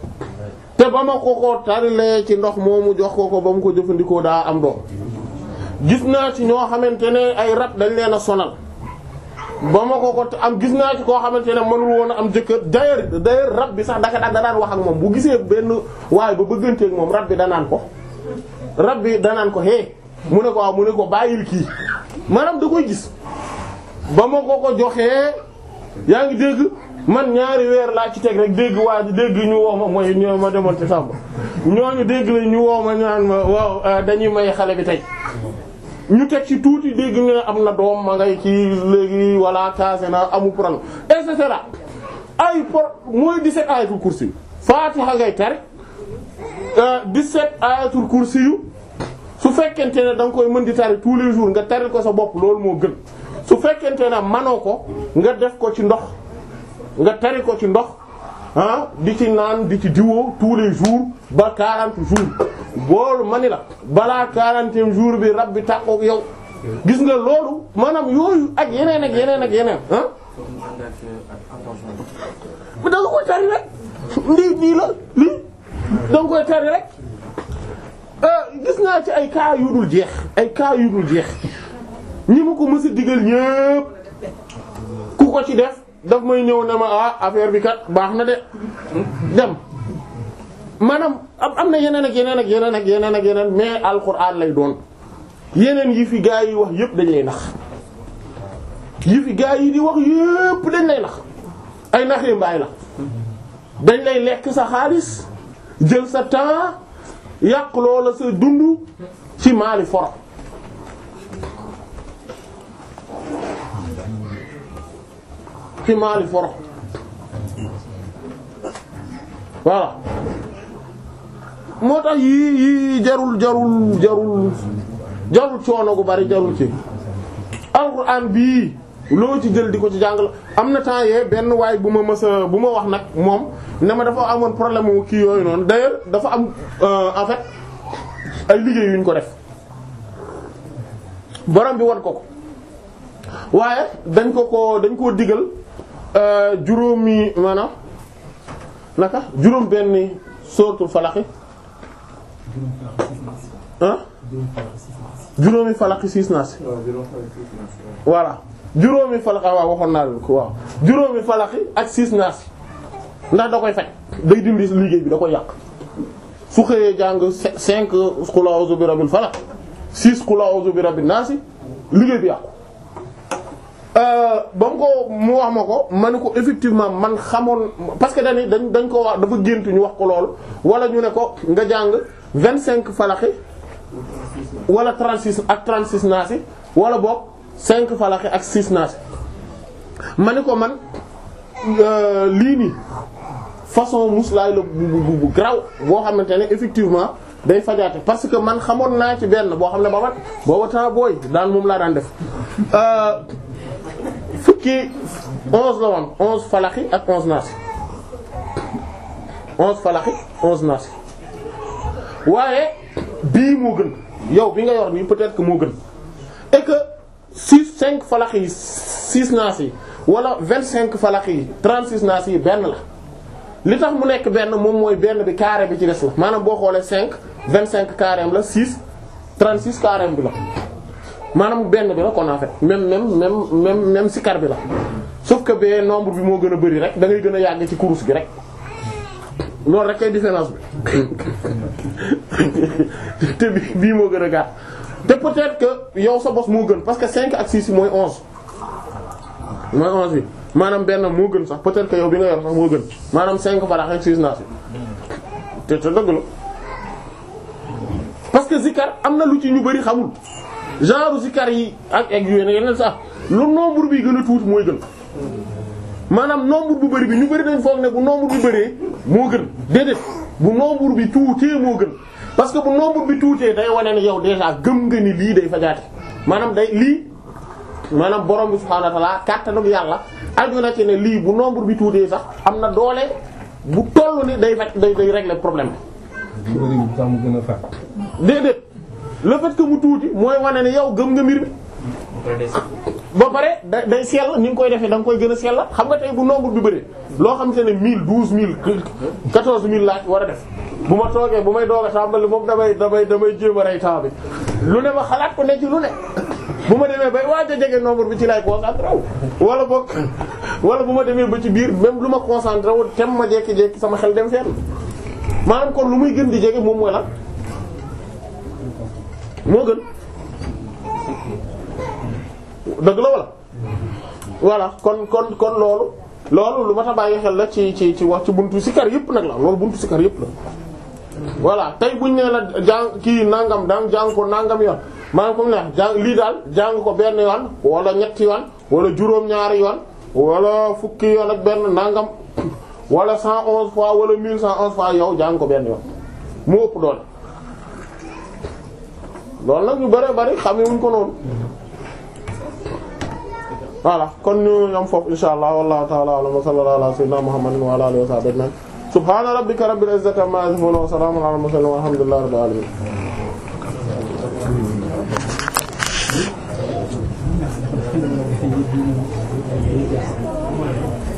te ba ma ko ko tarilee ci ndox moomu jox ko ko ba mu ko jëfandikoo daa am doom gis naa ci ñoo xamante ne ay rab dañ leen a sonal ba ma ko ko am gis naa ci koo xamante ne mënul woon a am jëkkër d'ailleurs d'ailleurs rab bi sax daka da daan wax ak moom bu gisee benn waaye ba bëgganteeg moom rab bi danaan ko rab bi danaan ko hé mu ne ko waaw mu ne ko bàyyil kii maanaam da koy gis ba ma ko ko joxee yaa ngi dégg man ñaari weer laa ci teg rek dégg waa ji dégg ñu woo ma mooy ñoo ma demoon ci sàmba ñooñu dégg la ñu woo ma ñaan ma waaw dañuy may xale bi tey ñu teg ci tuuti dégg ñu ne am na doom ma ngay ci léegi walla casé na amu problème et cetera ay por mooy 17 ayatul kursi yu Fatiha ngay tari 17 ayatul kursi yu su fekkente ne da nga koy mën di tari tous les jours nga tari ko sa bopp loolu moo gën su fekkente ne manoo ko nga def ko ci ndox nga tari ko ci ndox ah di ci naan di ci diwoo tous les jours ba 40 jours boolu mani la balaa 40e jour bi rab bi tàqook yow gis nga loolu maanaam yooyu ak yeneen ak yeneen ak yeneen ah da nga koy tari rek lii nii la lii da nga koy tari rek gis naa ci ay cas yu dul jeex ay cas yu dul jeex ñi ma ko mës a digal ñépp ku ko ci def daf may ñëw ne ma ah affaire bi kat baax na de dem maanaam am na yeneen ak yeneen ak yeneen ak yeneen ak yeneen mais alxuraan lay doon yeneen yi fi gaa yi wax yépp dañ lay nax yi fi gaa yi di wax yépp dañ lay nax ay naxee mbaay la dañ lay lekk sa xaalis jël sa temps yàq loola sa dund ci maali foro ci maali foro voilà moo tax yii yii jarul jarul jarul jarul coono gu bari jarul ci alxuraan bii loo ci jël di ko ci jàngal am na temps yee benn waay bu ma mësa bu ma wax nag moom ne ma dafa amoon problème wu kii yooyu noonu d'ailleurs dafa am en fait ay liggéey yuñ ko def borom bi wan ko ko waaye dañ ko ko dañ koo digal juróomi maanaam naka juróom benn sóoratul falaqi ah juróomi falaqi siis naas voilà juróomi falaqi waaw waxoon naa leen ko waaw juróomi falaqi ak siis naas ndax da koy faj day dindi liggéey bi da koy yàq su xëyee jàng cinq qul a'udhu bi rabbil falaq six qul a'udhu bi rabbin naas liggéey bi yàqu ba mu ko mu wax ma ko ma ne ko effectivement man xamoon parce que dañ dañ dañ ko wax dafa gént ñu wax ko loolu wala ñu ne ko nga jàng vingt cinq falaxi wala trente six ak trente six naasi wala boog cinq falaxi ak six naasi ma ne ko man lii nii façon muslaay la bu bu bu graw boo xamante ne effectivement day fajaate parce que man xamoon naa ci benn boo xam ne ba booba temps booy daan moom laa daan def fukki onze la woon onze falaxi ak onze naasi onze falaxi onze naasi waaye bii moo gën yow bi nga yor nii peut-être que moo gën et que six cinq falaxi yi six naasi yi wala vingt cinq falaxi yi trente six naasi yi benn la li tax mu nekk benn moom mooy benn bi carré bi ci des la maanaam boo xoolee cinq vingt cinq carré la six trente six carré bi la maanaam benn bi la kon en fait même même même même même sikar bi la sauf que bee nombre bi moo gën a bari rek da ngay gën a yàgg ci kurus gi rek loolu rek kay différence bi te bi bii moo gën a gàtt te peut-être que yow sa bos moo gën parce que 5 ak 6 mooy 11 mooy 11 bi maanaam benn moo gën sax peut-être que yow bi nga yor sax moo gën maanaam 5 farax ak 6 naas te te dëgg la parce que zikar am na lu ci ñu bari xamul genre zikar yi ak ak yu yeneen sax lu nombre bi gën a tuuti mooy gën maanaam nombre bu bari bi ñu bari dañ foog ne bu nombre bi bëree moo gën déedéet bu nombre bi tuutee moo gën parce que bu nombre bi tuutee day wane ne yow déjà gëm nga ni lii day fajaate maanaam day lii maanaam borom bi subhaanahu wa ta'ala kàttanug yàlla aju na ci ne lii bu nombre bi tuutee sax am na doole bu toll ni day faj day day régler problème bi. bu bëri bi sax mu gën a fàq. déedéet le fait que mu tuuti mooy wane ne yow gëm nga mbir mi. ba pare da day sell ni nga koy defee da nga koy gën a sell xam nga tey bu nombre bi bëri loo xam te ne mille douze mille quatorze mille laaj war a def bu ma toogee bu may doog a tàmbali moom damay damay damay jéem a rey temps bi lu ne ma xalaat ko ne ci lu ne bu ma demee bay waaj a jege nombre bi ci lay concentré wu wala boog wala bu ma demee ba ci biir même lu ma concentré wu tem ma jekki-jekki sama xel dem fenn maanaam kon lu muy gën di jege moom mooy lan moo gën dëgg la wala voilà kon kon kon loolu loolu lu ma ta bàyyi xel la ci ci ci wax ci buntu sikar yëpp nag la loolu buntu sikar yëpp la voilà tey buñ nee la jàng kii nangam daan jàng ko nangam yoon maanaam comme ne jàng lii daal jàng ko benn yoon wala ñetti yoon wala juróom-ñaari yoon wala fukki yoon ak benn nangam wala cent onze fois wala mille cent onze fois yow jàng ko benn yoon mu ëpp doole loolu nag ñu bëree bëri xamee wuñ ko noonu voilà kon ñu ñoom foofu insha allah wallahu ta'ala a'lam wa sallallahu ala sayyidina muhammadin wa ala alihi wa sahbihi ajma'in subhana rabbika rabbil izzati amma yasifun wa salamun ala al mursalin walhamdulillahi rabbil alamin Thank you.